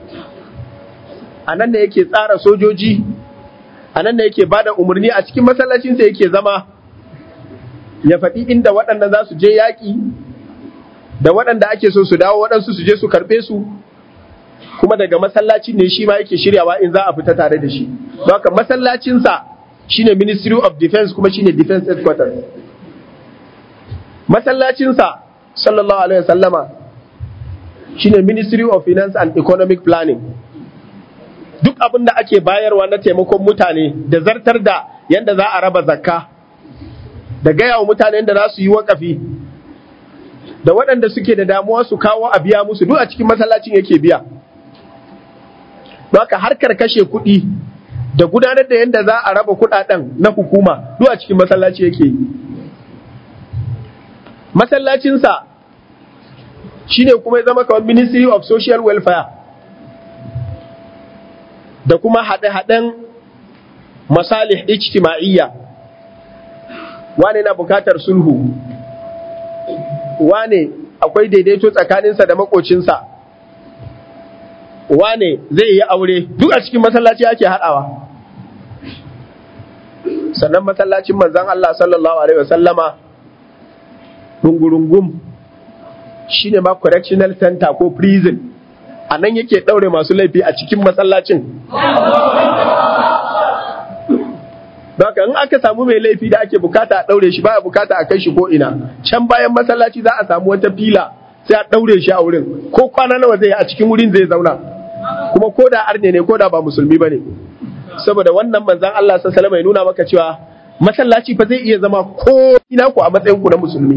a nan ne yake tsara sojoji a nan ne yake bada umarni a cikin masallacinsa yake zama ya faɗi inda waɗanda za su je yaƙi da waɗanda ake so su dawo waɗansu su je su karɓe su kuma daga masallacin ne shi ma yake shiryawa in za a fita tare da shi don haka masallacinsa shine ministry of defense kuma shine defense headquarters masallacinsa sallallahu alaihi wasallama shine Ministry of Finance and Economic Planning duk abin da ake bayarwa na taimakon mutane da zartar da yadda za a raba zakka da gaya wa mutanen da za su yi wakafi da waɗanda suke da damuwa su kawo a biya musu duk a cikin masallacin yake biya haka harkar kashe kuɗi da gudanar da yadda za a raba kuɗaɗen na hukuma duk a cikin masallaci yake yi masallacinsa shine kuma ya zama kamar ministry of social welfare da kuma haɗe-haɗen masalih ijtima'iyya wane na bukatar sulhu wane akwai daidaito tsakaninsa da makocinsa wane zai yi aure duk a cikin masallaci ake haɗawa sannan masallacin manzan Allah sallallahu alaihi wasallama rungurungum shine ma correctional center ko prison a nan yake ɗaure masu laifi a cikin masallacin Baka in aka samu mai laifi da ake bukata a ɗaure shi baya bukata a kai shi ko ina can bayan masallaci za a samu wata fila sai a ɗaure shi a wurin ko kwana nawa zai a cikin wurin zai zauna kuma ko da arne ne ko da ba musulmi ba ne saboda wannan manzan Allah sallallahu alaihi nuna maka cewa masallaci fa zai iya zama ko ina ku a matsayin ku na musulmi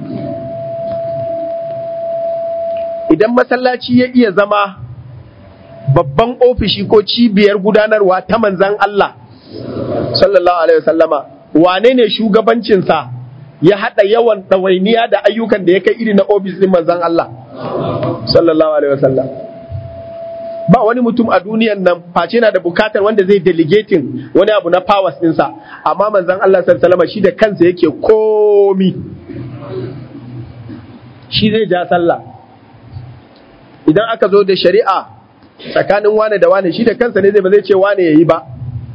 idan masallaci ya iya zama babban ofishi ko cibiyar gudanarwa ta manzan Allah sallallahu alaihi wasallama wane ne shugabancinsa ya haɗa yawan ɗawainiya da ayyukan da ya kai iri na ofis ɗin manzan Allah sallallahu alaihi wasallam ba wani mutum a duniyan nan face na da bukatar wanda zai delegating wani abu na powers ɗinsa amma manzan Allah sallallahu alaihi wasallama shi da kansa yake komi shi zai ja sallah idan aka zo da shari'a tsakanin wane da wane shi da kansa ne zai ba zai ce wane ya yi ba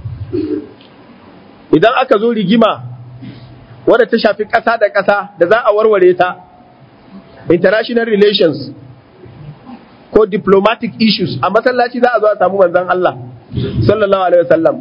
idan aka zo rigima wadda ta shafi ƙasa da ƙasa da za a warware ta international relations ko diplomatic issues a masallaci za a zo a samu manzan Allah sallallahu alaihi wasallam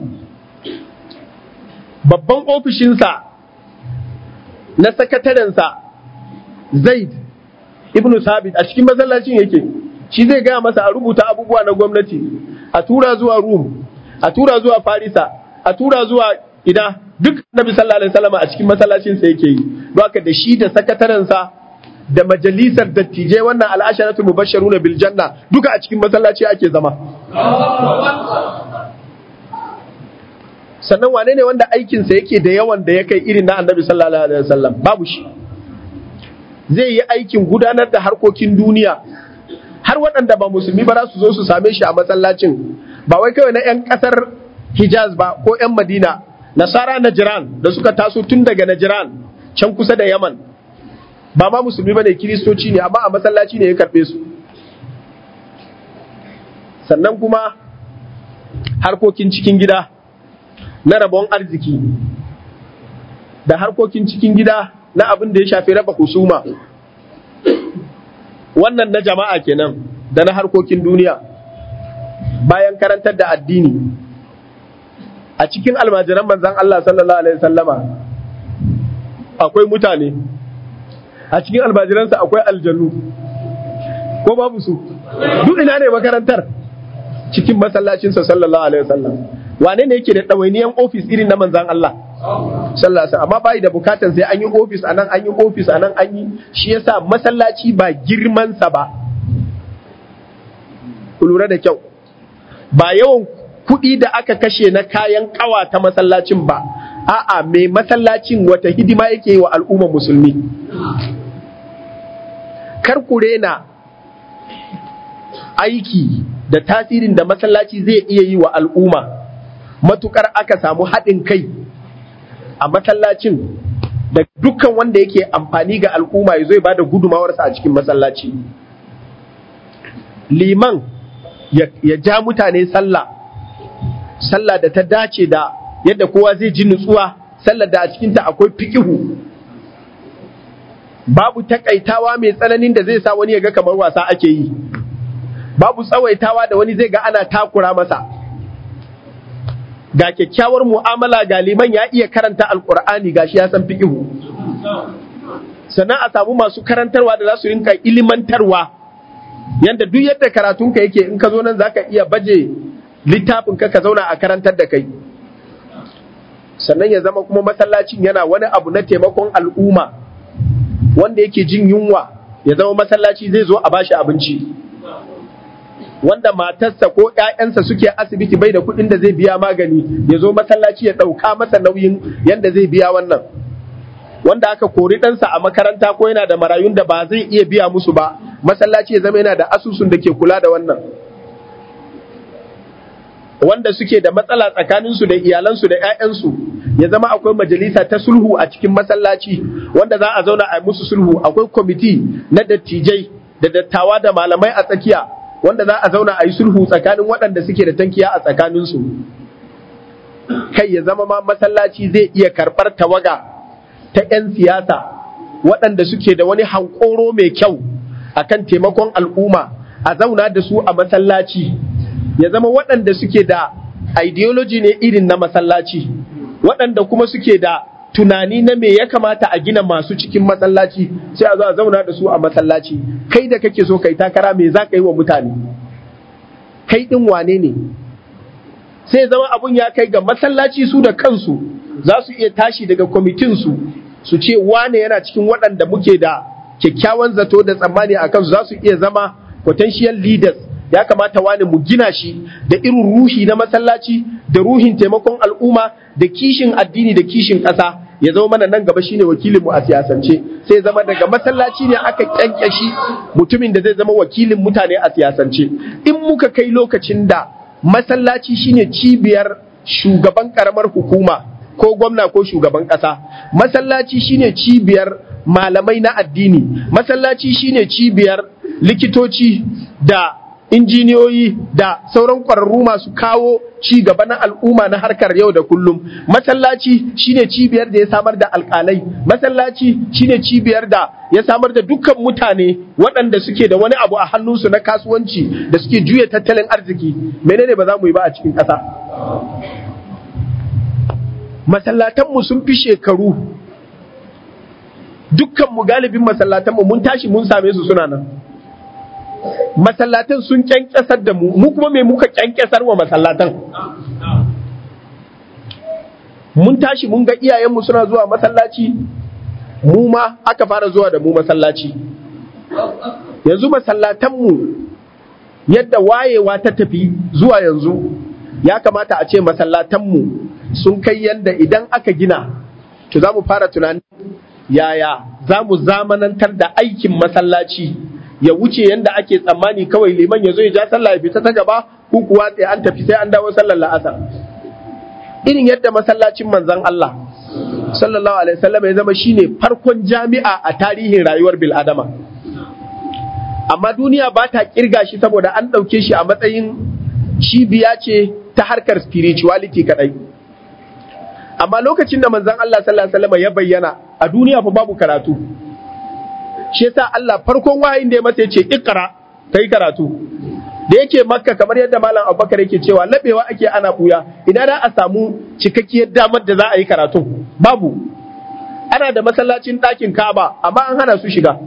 babban ofishinsa na sakatarensa zaid ibn sabit a cikin masallacin yake shi zai gaya masa a rubuta abubuwa na gwamnati a tura zuwa rum a tura zuwa farisa a tura zuwa ina duk nabi sallallahu alaihi wasallam a cikin masallacin sa yake yi don haka da shi da sakataren sa da majalisar dattijai wannan al'asharatu mubashsharuna bil janna duka a cikin masallaci ake zama sannan wane ne wanda aikin sa yake da yawan da ya kai irin na annabi sallallahu alaihi wasallam babu shi zai yi aikin gudanar da harkokin duniya har waɗanda ba musulmi ba za su zo su same shi a masallacin ba wai kawai na 'yan ƙasar hijaz ba ko 'yan madina nasara najiran da suka taso tun daga najiran can kusa da yaman ba ma musulmi ba ne kiristoci ne amma a masallaci ne ya karɓe su sannan kuma harkokin cikin gida na rabon arziki da harkokin cikin gida na abin da ya shafi raba husuma wannan na jama'a kenan da na harkokin duniya bayan karantar da addini a cikin almajiran manzan Allah sallallahu alaihi sallama akwai mutane a cikin almajiransa akwai aljanu ko babu su duk ina ne makarantar cikin masallacinsa sallallahu alaihi wasallam wane ne yake da ɗawainiyan ofis irin na manzan Allah sallallahu alaihi amma bai da bukatan sai an yi ofis anan an yi ofis anan an yi shi yasa masallaci ba girman sa ba ku lura da kyau ba yawan kuɗi da aka kashe na kayan ƙawa ta masallacin ba a'a mai masallacin wata hidima yake yi wa al'umma musulmi kar ku rena aiki da tasirin da masallaci zai iya yi wa al'umma matukar aka samu haɗin kai a masallacin da dukkan wanda yake amfani ga al'umma ya zo ya bada gudumawarsa a cikin masallaci liman ya ja mutane sallah sallah da ta dace da yadda kowa zai ji nutsuwa sallar da a cikinta akwai fikihu babu takaitawa mai tsananin da zai sa wani ya ga kamar wasa ake yi babu tsawaitawa da wani zai ga ana takura masa ga kyakkyawar mu'amala ga liman ya iya karanta alkur'ani ga shi ya san fiqihu sannan a samu masu karantarwa da za su rinka ilimantarwa yanda duk yadda karatunka yake in ka zo nan zaka iya baje littafin ka ka zauna a karantar da kai sannan ya zama kuma masallacin yana wani abu na taimakon al'umma wanda yake jin yunwa ya zama masallaci zai zo a bashi abinci wanda matarsa ko ‘ya'yansa suke asibiti bai da kuɗin da zai biya magani ya zo masallaci ya ɗauka masa nauyin yadda zai biya wannan wanda aka kori ɗansa a makaranta ko yana da marayun da ba zai iya biya musu ba masallaci ya zama yana da asusun da ke kula da wannan wanda suke da matsala tsakaninsu da iyalansu da 'ya'yansu ya zama akwai majalisa ta sulhu a cikin masallaci wanda za a zauna a musu sulhu akwai kwamiti na dattijai da dattawa da malamai a tsakiya wanda za a zauna a yi sulhu tsakanin waɗanda suke da tankiya a tsakaninsu kai ya zama ma masallaci zai iya karɓar tawaga ta 'yan siyasa waɗanda suke da wani hankoro mai kyau akan taimakon al'umma a zauna da su a masallaci ya zama waɗanda suke da ideology ne irin na masallaci waɗanda kuma suke da tunani na me ya kamata a gina masu cikin masallaci sai a zo a zauna da su a masallaci kai da kake so kai takara me za ka yi wa mutane kai ɗin wane ne sai zama abun ya kai ga masallaci su da kansu za su iya tashi daga kwamitinsu su ce wane yana cikin waɗanda muke da kyakkyawan zato da tsammani a kansu za su iya zama potential leaders ya kamata wani mu gina shi da irin ruhi na masallaci da ruhin taimakon al'umma da kishin addini da kishin ƙasa ya zama mana nan gaba shine wakilin mu a siyasance sai zama daga masallaci ne aka kyankyashi mutumin da zai zama wakilin mutane a siyasance in muka kai lokacin da masallaci shine cibiyar shugaban karamar hukuma ko gwamna ko shugaban ƙasa masallaci shine cibiyar malamai na addini masallaci shine cibiyar likitoci da injiniyoyi da sauran ƙwararru masu kawo ci gaba na al'umma na harkar yau da kullum masallaci shine cibiyar da ya samar da alƙalai masallaci shine cibiyar da ya samar da dukkan mutane waɗanda suke da wani abu a hannunsu na kasuwanci da suke juya tattalin arziki menene ba za mu yi ba a cikin ƙasa masallatanmu sun fi shekaru dukkanmu galibin masallatanmu mun tashi mun same su suna nan masallatan sun kyankyasar da mu mu kuma me muka kyankyasar wa masallatan mun tashi mun ga iyayenmu suna zuwa masallaci mu ma aka fara zuwa da mu masallaci yanzu masallatanmu yadda wayewa ta tafi zuwa yanzu ya kamata a ce masallatanmu sun kai yadda idan aka gina to za mu fara tunanin yaya za mu zamanantar da aikin masallaci ya wuce yanda ake tsammani kawai liman ya zo ya ja sallah ya fita ta gaba ko kuwa sai an tafi sai an dawo sallar la'asar irin yadda masallacin manzon Allah sallallahu alaihi wasallam ya zama shine farkon jami'a a tarihin rayuwar bil adama amma duniya ba ta kirga shi saboda an ɗauke shi a matsayin cibiya ce ta harkar spirituality kadai amma lokacin da manzon Allah sallallahu alaihi wasallam ya bayyana a duniya fa babu karatu shi yasa Allah farkon wahayin da ya masa yace ikra kai karatu da yake makka kamar yadda malam abubakar yake cewa labewa ake ana buya idan da a samu cikakkiyar damar da za a yi karatu babu ana da masallacin ɗakin kaba amma an hana su shiga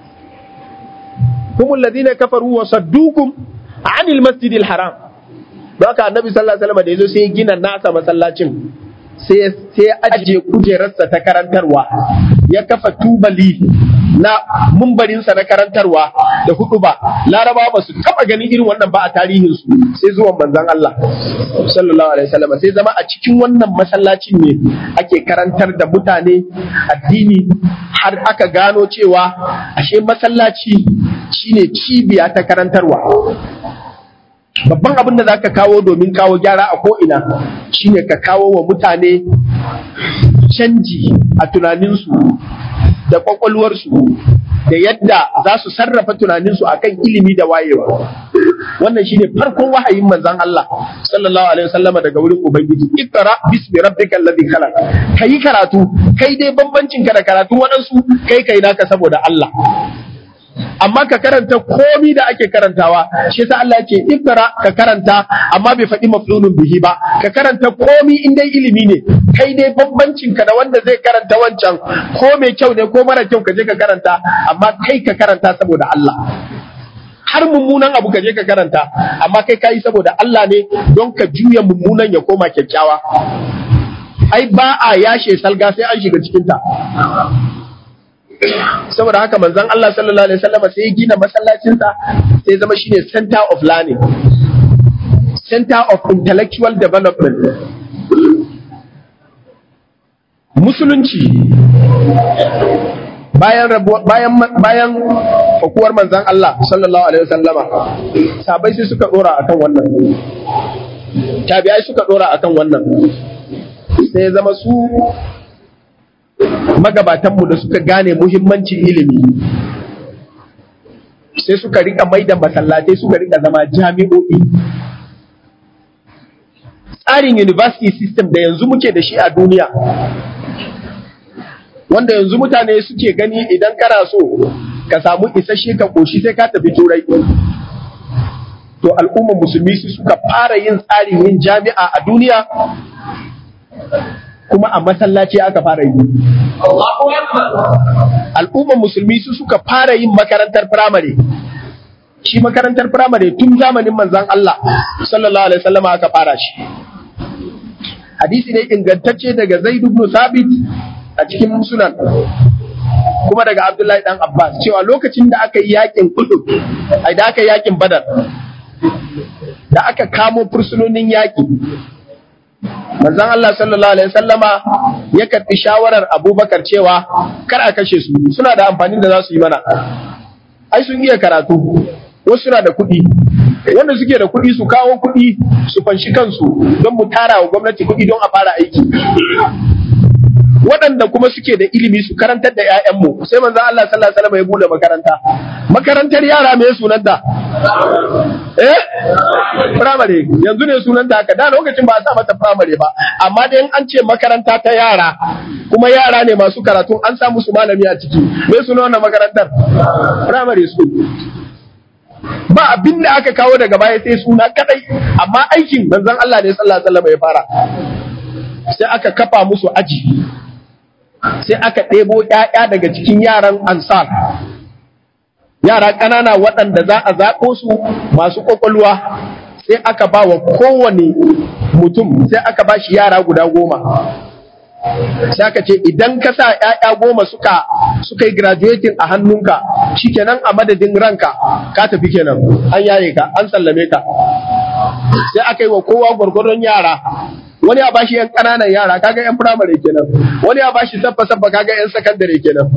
humul ladina kafaru wa saddukum anil masjidil haram don haka annabi sallallahu alaihi wasallam da yazo sai ya gina nasa masallacin sai sai ajiye kujerarsa ta karantarwa ya kafa tubali na mumbarinsa na karantarwa da hudu ba laraba ba su taba ganin irin wannan ba a tarihinsu sai zuwan manzon Allah sallallahu alaihi wasallam sai zama a cikin wannan masallacin ne ake karantar da mutane addini har aka gano cewa ashe masallaci shine cibiya ta karantarwa babban abin da za ka kawo domin kawo gyara a ko'ina shine ka kawo wa mutane canji a tunaninsu da kwakwalwarsu da yadda za su sarrafa tunaninsu akan ilimi da wayewa wannan shine farkon wahayin manzon Allah sallallahu alaihi wasallama daga wurin ubangiji ikra bismi rabbikal ladhi khalaq kai karatu kai dai bambancin ka da karatu waɗansu kai kai naka saboda Allah amma ka karanta komi da ake karantawa shi yasa Allah yake ikra ka karanta amma bai faɗi maflulun bihi ba ka karanta komi in dai ilimi ne kai dai bambancin ka da wanda zai karanta wancan ko mai kyau ne ko mara kyau ka je ka karanta amma kai ka karanta saboda Allah har mummunan abu ka je ka karanta amma kai kayi saboda Allah ne don ka juya mummunan ya koma kyakkyawa ai ba a yashe salga sai an shiga cikinta saboda haka manzon Allah sallallahu alaihi wasallam sai ya gina masallacinsa sai ya zama shine center of learning center of intellectual development musulunci bayan bayan bayan fakuwar manzon Allah sallallahu alaihi wasallama sabai sai suka dora akan wannan tabi'ai suka dora akan wannan sai ya zama su magabatanmu da suka gane muhimmancin ilimi sai suka rika mai da masallatai suka rika zama jami'o'i tsarin university system da yanzu muke da shi a duniya wanda yanzu mutane suke gani idan kana so ka samu isasshe ka koshi sai ka tafi turai to al'ummar musulmi su suka fara yin tsarin yin jami'a a duniya kuma a masallaci aka fara yi al'ummar musulmi su suka fara yin makarantar firamare shi makarantar firamare tun zamanin manzan Allah sallallahu alaihi wasallam aka fara shi hadisi ne ingantacce daga Zaid ibn Sabit a cikin sunan kuma daga Abdullahi dan Abbas cewa lokacin da aka yi yakin Uhud ai da aka yi yakin Badar da aka kamo fursunonin yaki manzon Allah sallallahu alaihi wasallama ya karbi shawarar Abubakar cewa kar a kashe su suna da amfani da za su yi mana ai sun iya karatu wasu suna da kuɗi wanda suke da kuɗi su kawo kuɗi su fanshi kansu don mu tara wa gwamnati kuɗi don a fara aiki waɗanda kuma suke da ilimi su karantar da 'ya'yanmu sai manzon Allah sallallahu alaihi wasallam ya bude makaranta makarantar yara me sunanta eh primary yanzu ne sunanta haka da lokacin ba a sa mata primary ba amma dai an ce makaranta ta yara kuma yara ne masu karatu an sa musu malami a ciki me sunan wannan makarantar primary school ba abin da aka kawo daga baya sai suna kadai amma aikin manzon Allah ne sallallahu alaihi wasallam ya fara sai aka kafa musu aji sai aka ɗebo ‘ya'ya daga cikin yaran ansar yara ƙanana waɗanda za a zaɓo su masu ƙwaƙwalwa sai aka ba wa kowane mutum sai aka ba shi yara guda goma sai aka ce idan ka sa ‘ya'ya goma suka suka yi graduating a hannunka shikenan a madadin ranka ka tafi kenan an yaye ka an sallame ka sai aka yi wa kowa gwargwadon yara wani a bashi yan ƙananan yara kaga yan firamare kenan wani a bashi sabba sabba kaga yan sakandare kenan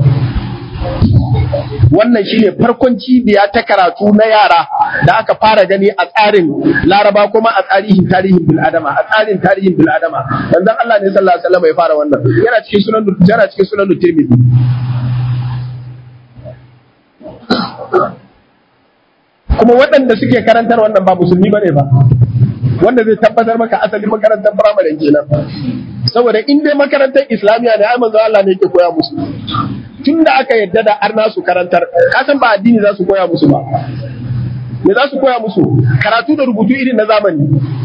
wannan shine farkon cibiya ta karatu na yara da aka fara gani a tsarin laraba kuma a tarihin tarihin bil adama a tsarin tarihin bil adama manzon Allah ne sallallahu alaihi wasallam ya fara wannan yana cikin sunan yana cikin sunan Tirmidhi kuma waɗanda suke karantar wannan ba musulmi bane ba wanda zai tabbatar maka asalin makarantar firamare kenan saboda in dai makarantar islamiyya ne ai manzo Allah ne yake koya musu tun da aka yadda da arna su karantar kasan ba addini za su koya musu ba me za su koya musu karatu da rubutu irin na zamani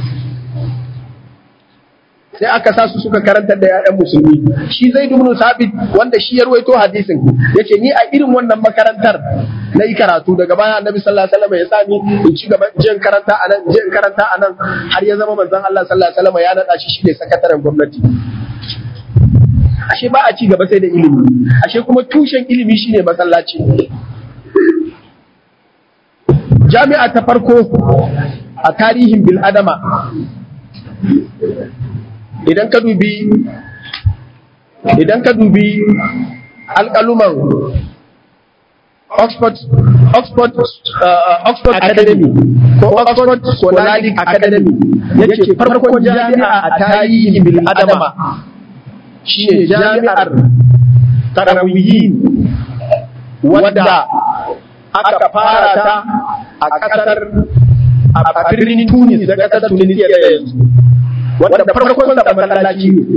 sai aka sa su suka karantar da 'ya'yan musulmi shi zai dubnu sabit wanda shi ya ruwaito hadisin yace ni a irin wannan makarantar na yi karatu daga baya annabi sallallahu alaihi wasallam ya sa ni in ci gaba jin karanta anan jin karanta anan har ya zama manzon Allah sallallahu alaihi wasallam ya nada shi shine sakataren gwamnati ashe ba a ci gaba sai da ilimi ashe kuma tushen ilimi shine masallaci jami'a ta farko a tarihin bil adama idan ka dubi idan ka dubi alƙaluman Oxford Oxford uh, Oxford Academy ko Oxford Scholastic Academy yace farkon jami'a a tarihin bil adama shine jami'ar Tarawiyyin wadda aka fara ta a ƙasar a birnin Tunis da ƙasar Tunisia da yanzu wanda farkon da masallaci ne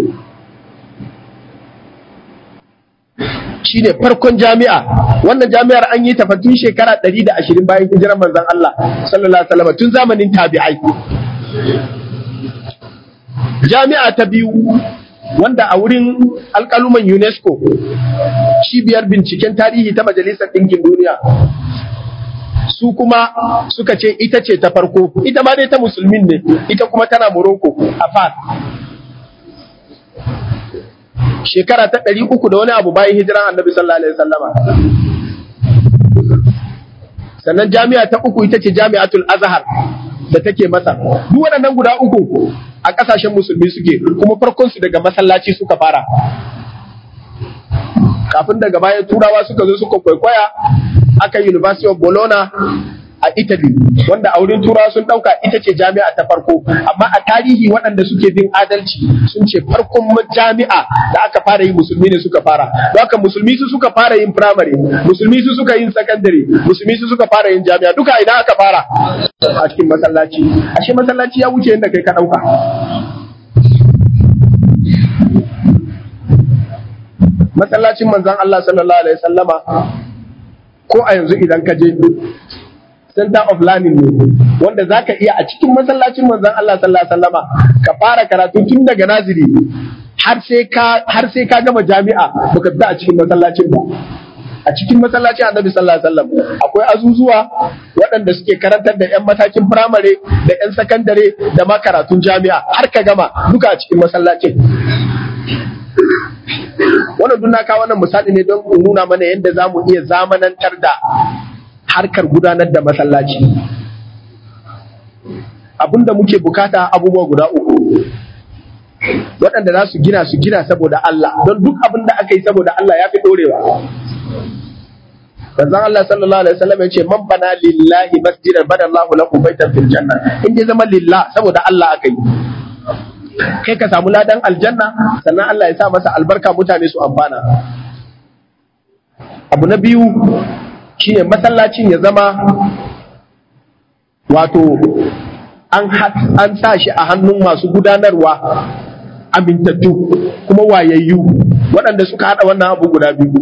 shi ne farkon jami'a wannan jami'ar an yi tafatun shekara 120 bayan hijirar manzon Allah sallallahu alaihi wasallam tun zamanin tabi'ai jami'a ta biyu wanda a wurin alƙaluman UNESCO cibiyar binciken tarihi ta majalisar ɗinkin duniya su kuma suka ce ita ce ta farko ita ma dai ta musulmin ne ita kuma tana Morocco a Fas shekara ta ɗari uku da wani abu bayan hijiran annabi sallallahu alaihi wasallama sannan jami'a ta uku ita ce jami'atul azhar da take masa duk waɗannan guda uku a ƙasashen musulmi suke kuma farkon su daga masallaci suka fara kafin daga baya turawa suka zo suka kwaikwaya aka University of Bologna a Italy wanda a wurin turawa sun dauka ita ce jami'a ta farko amma a tarihi waɗanda suke bin adalci sun ce farkon jami'a da aka fara yi musulmi ne suka fara don haka musulmi su suka fara yin primary musulmi su suka yin secondary musulmi su suka fara yin jami'a duka idan aka fara a cikin masallaci ashe masallaci ya wuce yadda kai ka dauka masallacin manzon Allah sallallahu alaihi wasallama ko a yanzu idan ka je center of learning ne wanda zaka iya a cikin masallacin manzon Allah sallallahu alaihi wasallama ka fara karatu tun daga naziri har sai ka har sai ka gama jami'a baka fita a cikin masallacin ba a cikin masallacin annabi sallallahu alaihi wasallam akwai azuzuwa waɗanda suke karantar da yan matakin firamare da yan sakandare da ma karatun jami'a har ka gama duka a cikin masallacin wannan duk na kawo wannan misali ne don in nuna mana yadda za mu iya zamanantar da harkar gudanar da masallaci abinda muke bukata abubuwa guda uku waɗanda za su gina su gina saboda Allah don duk abin da aka yi saboda Allah ya fi ɗorewa Manzon Allah sallallahu alaihi wasallam ya ce man bana lillahi masjidan bana Allahu lahu baitan fil janna in dai zama lillah saboda Allah aka yi kai ka samu ladan aljanna sannan Allah ya sa masa albarka mutane su amfana abu na biyu shine masallacin ya zama wato an an sa shi a hannun masu gudanarwa amintattu kuma wayayyu waɗanda suka haɗa wannan abu guda biyu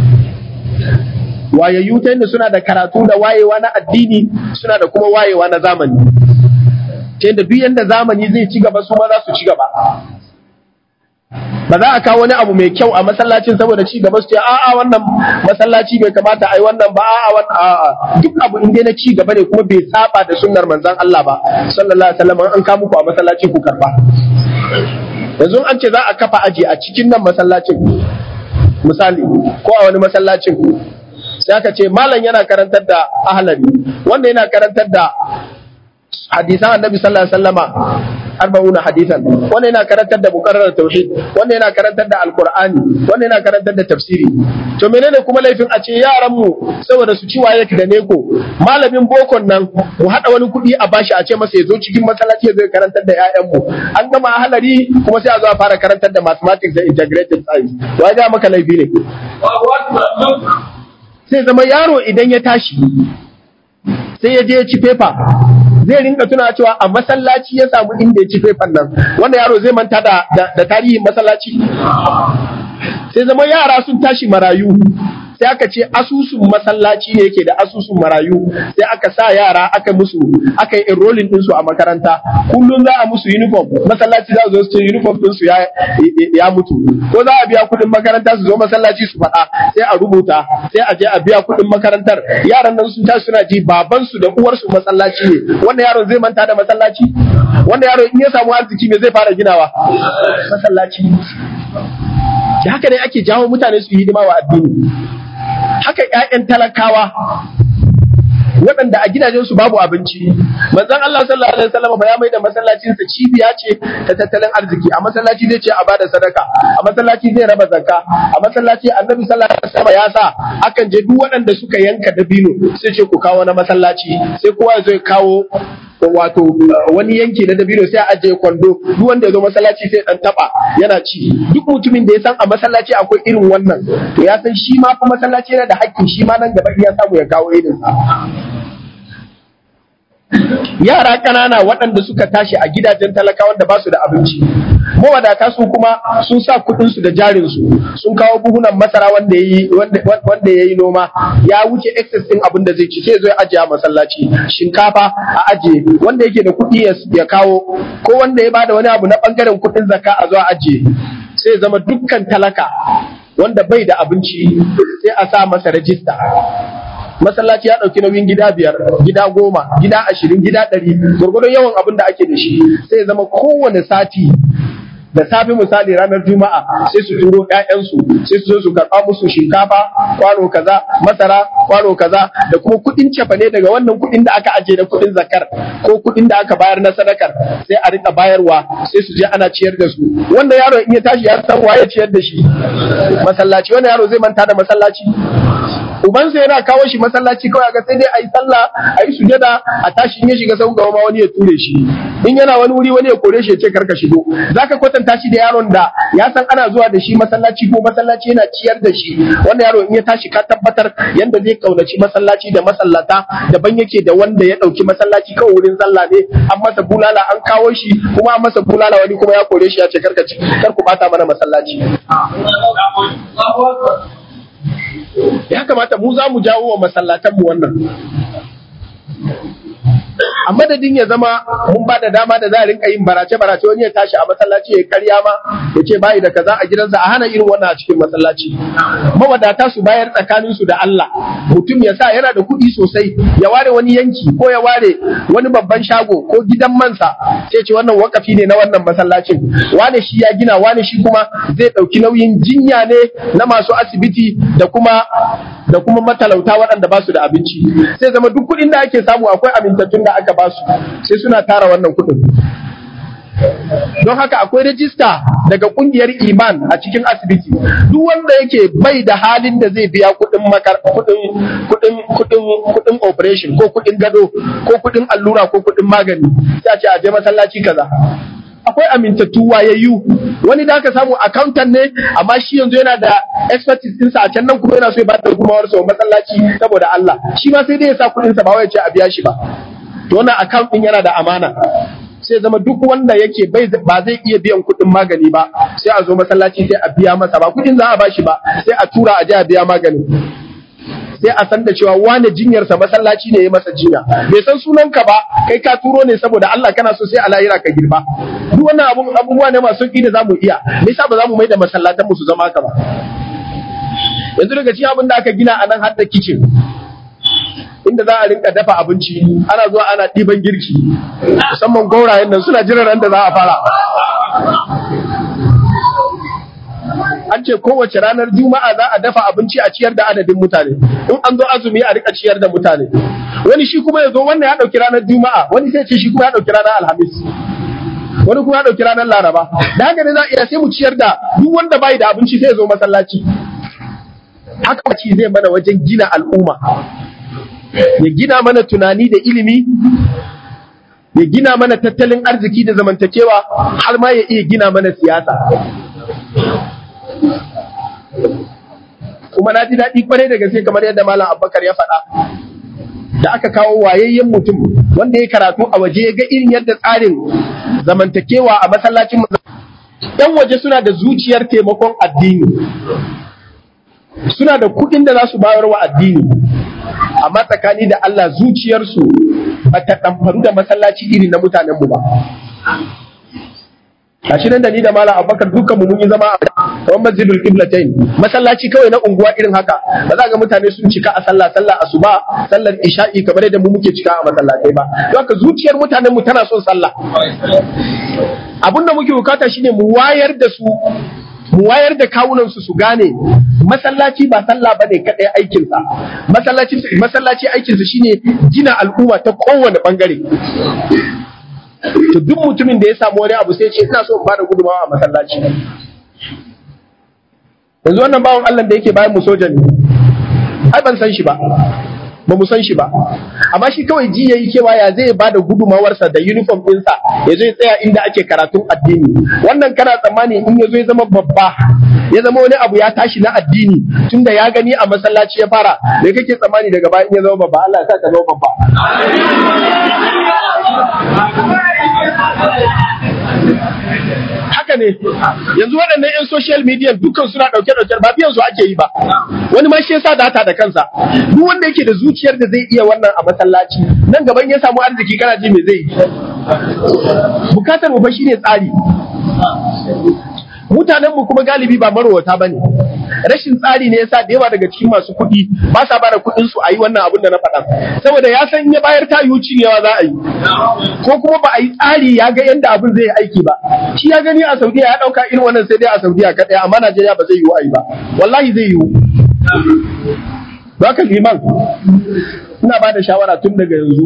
wayayyu ta yadda suna da karatu da wayewa na addini suna da kuma wayewa na zamani ta yadda duk yadda zamani zai ci gaba su ma za su ci gaba ba za a kawo wani abu mai kyau a masallacin saboda ci gaba su ce a'a wannan masallaci bai kamata a yi wannan ba a'a wannan a'a duk abu in dai na ci gaba ne kuma bai saba da sunnar manzon Allah ba sallallahu alaihi wasallam an ka muku a masallaci ku karba yanzu an ce za a kafa aji a cikin nan masallacin misali ko a wani masallacin sai aka ce malam yana karantar da ahlari wanda yana karantar da hadisan annabi sallallahu alaihi wasallama arba'una hadisan wanda yana karantar da muqarrar tauhid wanda yana karantar da alqur'ani wanda yana karantar da tafsiri to menene kuma laifin a ce yaran mu saboda su ci waye da neko malamin bokon nan mu hada wani kuɗi a bashi a ce masa ya zo cikin masallaci ya zo karantar da ƴaƴan mu an gama halari kuma sai a zo a fara karantar da mathematics da integrated science wa ga maka laifi ne sai zama yaro idan ya tashi sai ya je ya ci fefa zai rinka tuna cewa a masallaci ya samu inda ya ci fefan nan wanda yaro zai manta da, da, tarihin masallaci sai zama yara sun tashi marayu sai aka ce asusun masallaci ne yake da asusun marayu sai aka sa yara aka musu aka yi enrolling ɗinsu a makaranta kullum za a musu uniform masallaci za su zo su ce uniform ɗinsu ya, ya mutu ko za a biya kuɗin makaranta su zo masallaci su faɗa sai a rubuta sai a je a biya kuɗin makarantar yaran nan sun tashi suna ji babansu da uwarsu masallaci ne wanda yaron zai manta da masallaci wanda yaro in ya samu arziki me zai fara ginawa masallaci haka ne ake jawo mutane su yi hidima wa addini haka ƴaƴan talakawa waɗanda a gidajensu babu abinci manzon Allah sallallahu alaihi wasallam ba ya mai da masallacin sa cibiya ce ta tattalin arziki a masallaci zai ce a bada sadaka a masallaci zai raba zakka a masallaci annabi sallallahu alaihi wasallam ya sa akan je duk waɗanda suka yanka dabino sai ce ku kawo na masallaci sai kowa zai kawo wato wani yanki na dabino sai a ajiye kwando duk wanda ya zo masallaci sai dan taba yana ci duk mutumin da ya san a masallaci akwai irin wannan to ya san shi ma fa masallaci yana da hakkin shi ma nan gaba ya samu ya kawo irin sa yara ƙanana waɗanda suka tashi a gidajen talakawan da ba su da abinci mawadata su kuma sun sa kuɗinsu da jarinsu sun kawo buhunan masara wanda ya wanda yayi noma ya wuce excess din abin da zai ci sai zo ya ajiye a masallaci shinkafa a ajiye wanda yake da kuɗi ya kawo ko wanda ya bada wani abu na bangaren kuɗin zakka a zo a ajiye sai zama dukkan talaka wanda bai da abinci sai a sa masa rajista masallaci ya ɗauki nauyin gida biyar gida goma gida ashirin gida ɗari gwargwadon yawan abin da ake da shi sai ya zama kowane sati da safe misali ranar juma'a sai su turo ƴaƴansu sai su zo su karɓa musu shinkafa kwano kaza masara kwano kaza da kuma kuɗin cefane daga wannan kuɗin da aka aje da kuɗin zakar ko kuɗin da aka bayar na sadakar sai a rika bayarwa sai su je ana ciyar da su wanda yaro in ya tashi ya san waye ciyar da shi masallaci wanda yaro zai manta da masallaci ubansa yana kawo shi masallaci kawai ga sai dai a yi sallah a yi sujada a tashi in ya shiga sau gaba ma wani ya ture shi in yana wani wuri wani ya kore shi ya ce karka shigo zaka kwatanta shi da yaron da ya san ana zuwa da shi masallaci ko masallaci yana ciyar da shi wanda yaro in ya tashi ka tabbatar yanda zai kaunaci masallaci da masallata daban yake da wanda ya dauki masallaci kawai wurin sallah ne an masa bulala an kawo shi kuma an masa bulala wani kuma ya kore shi ya ce karka ci kar ku bata mana masallaci ya kamata mu za mu jawo wa masallatanmu wannan a madadin ya zama mun ba da dama da za a rinka yin barace barace wani ya tashi a masallaci ya karya ma ya ce bayi da kaza a gidansa a hana irin wannan a cikin masallaci mawadata su bayar tsakanin su da Allah mutum ya sa yana da kuɗi sosai ya ware wani yanki ko ya ware wani babban shago ko gidan mansa sai ce wannan wakafi ne na wannan masallacin wane shi ya gina wane shi kuma zai ɗauki nauyin jinya ne na masu asibiti da kuma da kuma matalauta waɗanda ba su da abinci sai zama duk kuɗin da ake samu akwai amintattun da aka ba su sai suna tara wannan kuɗin don haka akwai rajista daga kungiyar iman a cikin asibiti duk wanda yake bai da halin da zai biya kuɗin makar kuɗin kuɗin kuɗin kuɗin operation ko kuɗin gado ko kuɗin allura ko kuɗin magani sai a ce a je masallaci kaza akwai amintattu wayayyu wani da aka samu accountant ne amma shi yanzu yana da expertise ɗinsa a can nan kuma yana so ya ba da gudunmawar sa masallaci saboda Allah shi ma sai dai ya sa kuɗinsa ba wai ya ce a biya shi ba to wannan account ɗin yana da amana sai zama duk wanda yake bai ba zai iya biyan kuɗin magani ba sai a zo masallaci sai a biya masa ba kuɗin za a bashi ba sai a tura a je a biya magani sai a san da cewa wane jinyarsa masallaci ne ya masa jinya bai san sunanka ba kai ka turo ne saboda Allah kana so sai a lahira ka girba duk wannan abun abubuwa ne masu sauki da zamu iya me yasa ba za mu mai da masallatan mu su zama haka ba yanzu daga cikin abin da aka gina a nan har da kitchen inda za a rinka dafa abinci ana zuwa ana ɗiban girki musamman gaurayen nan suna jiran ran da za a fara an ce kowace ranar juma'a za a dafa abinci a ciyar da adadin mutane in an zo azumi a rika ciyar da mutane wani shi kuma ya zo wannan ya ɗauki ranar juma'a wani sai ce shi kuma ya ɗauki ranar alhamis wani kuma ya ɗauki ranar laraba da haka ne za a iya sai mu ciyar da duk wanda bai da abinci sai ya zo masallaci haka ci zai mana wajen gina al'umma ya gina mana tunani da ilimi ya gina mana tattalin arziki da zamantakewa har ma ya iya gina mana siyasa kuma na ji daɗi kwarai da gaske kamar yadda malam abubakar ya faɗa da aka kawo wayayyen mutum wanda ya karatu a waje ya ga irin yadda tsarin zamantakewa a masallacin yan waje suna da zuciyar taimakon addini suna da kuɗin da za su bayar wa addini amma tsakani da Allah zuciyarsu ba ta ɗamfaru da masallaci iri na mutanenmu ba. A shi nan da ni da Malam Abubakar dukkan mu mun yi zama a kamar Masjidul Qiblatain masallaci kawai na unguwa irin haka ba za ga mutane sun cika a sallah sallah asuba sallar isha'i kamar yadda mu muke cika a masallatai ba don haka zuciyar mutanenmu tana son sallah abin da muke bukata shine mu wayar da su mu wayar da kawunansu su gane masallaci ba sallah bane kadai aikinsa masallaci masallaci aikinsa shine gina al'umma ta kowane bangare to duk mutumin da ya samu wani abu sai ce ina so in bada gudunmawa a masallaci yanzu wannan bawan Allah da yake bayan mu soja ne ai ban san shi ba ba mu san shi ba amma shi kawai ji yayi cewa ya zai ba da gudumawarsa da uniform ɗinsa ya zo ya tsaya inda ake karatun addini wannan kana tsammani in ya zo ya zama babba ya zama wani abu ya tashi na addini tunda ya gani a masallaci ya fara da kake tsammani daga baya in ya zama babba Allah ya sa ka zama babba haka ne yanzu waɗannan 'yan social media dukkan suna ɗauke ɗauke ba biyan su ake yi ba wani ma shi yasa data da kansa duk wanda yake da zuciyar da zai iya wannan a masallaci nan gaban ya samu arziki kana ji me zai yi bukatar mu fa shine tsari mutanenmu kuma galibi ba marowata bane rashin tsari ne yasa da yawa daga cikin masu kuɗi ba sa bada kuɗin su a yi wannan abin da na faɗa saboda ya san ya bayar ta yiwu cinyewa za a yi ko kuma ba a yi tsari ya ga yadda abin zai aiki ba shi ya gani a saudiya ya ɗauka irin wannan sai dai a saudiya kaɗai amma najeriya ba zai yiwu a yi ba wallahi zai yiwu Baka liman ina ba da shawara tun daga yanzu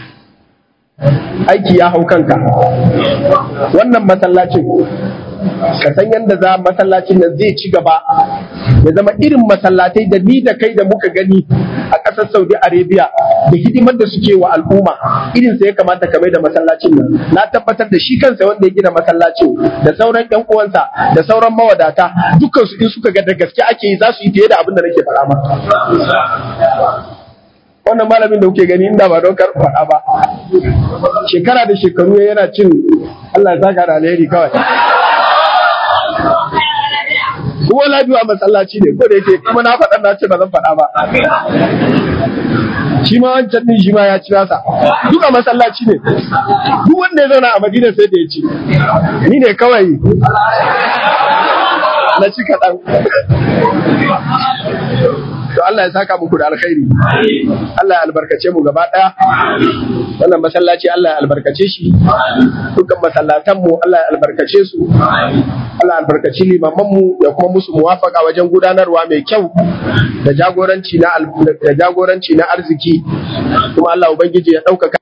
aiki ya hau kanka wannan masallacin ka san yadda za masallacin nan zai ci gaba ya zama irin masallatai da ni da kai da muka gani a ƙasar saudi arabia da hidimar da suke wa al'umma irin sa ya kamata ka mai da masallacin nan na tabbatar da shi kansa wanda ya gina masallacin da sauran yan uwansa da sauran mawadata dukkan su in suka ga da gaske ake yi za su yi fiye da abin da nake faɗa ma wannan malamin da kuke gani inda ba don kar faɗa ba shekara da shekaru yana cin Allah ya saka da alheri kawai kuma lafiya masallaci ne ko da yake kuma na faɗa na ce ba zan faɗa ba shi ma wancan din shi ma ya ci nasa duka masallaci ne duk wanda ya zauna a madina sai da ya ci ni ne kawai na ci kaɗan to Allah ya saka muku da alkhairi Allah ya albarkace mu gaba ɗaya wannan masallaci Allah ya albarkace shi dukkan masallatan mu Allah ya albarkace su Allah ya albarkaci limaman mu ya kuma musu muwafaka wajen gudanarwa mai kyau da jagoranci na da jagoranci na arziki kuma Allah ubangiji ya ɗaukaka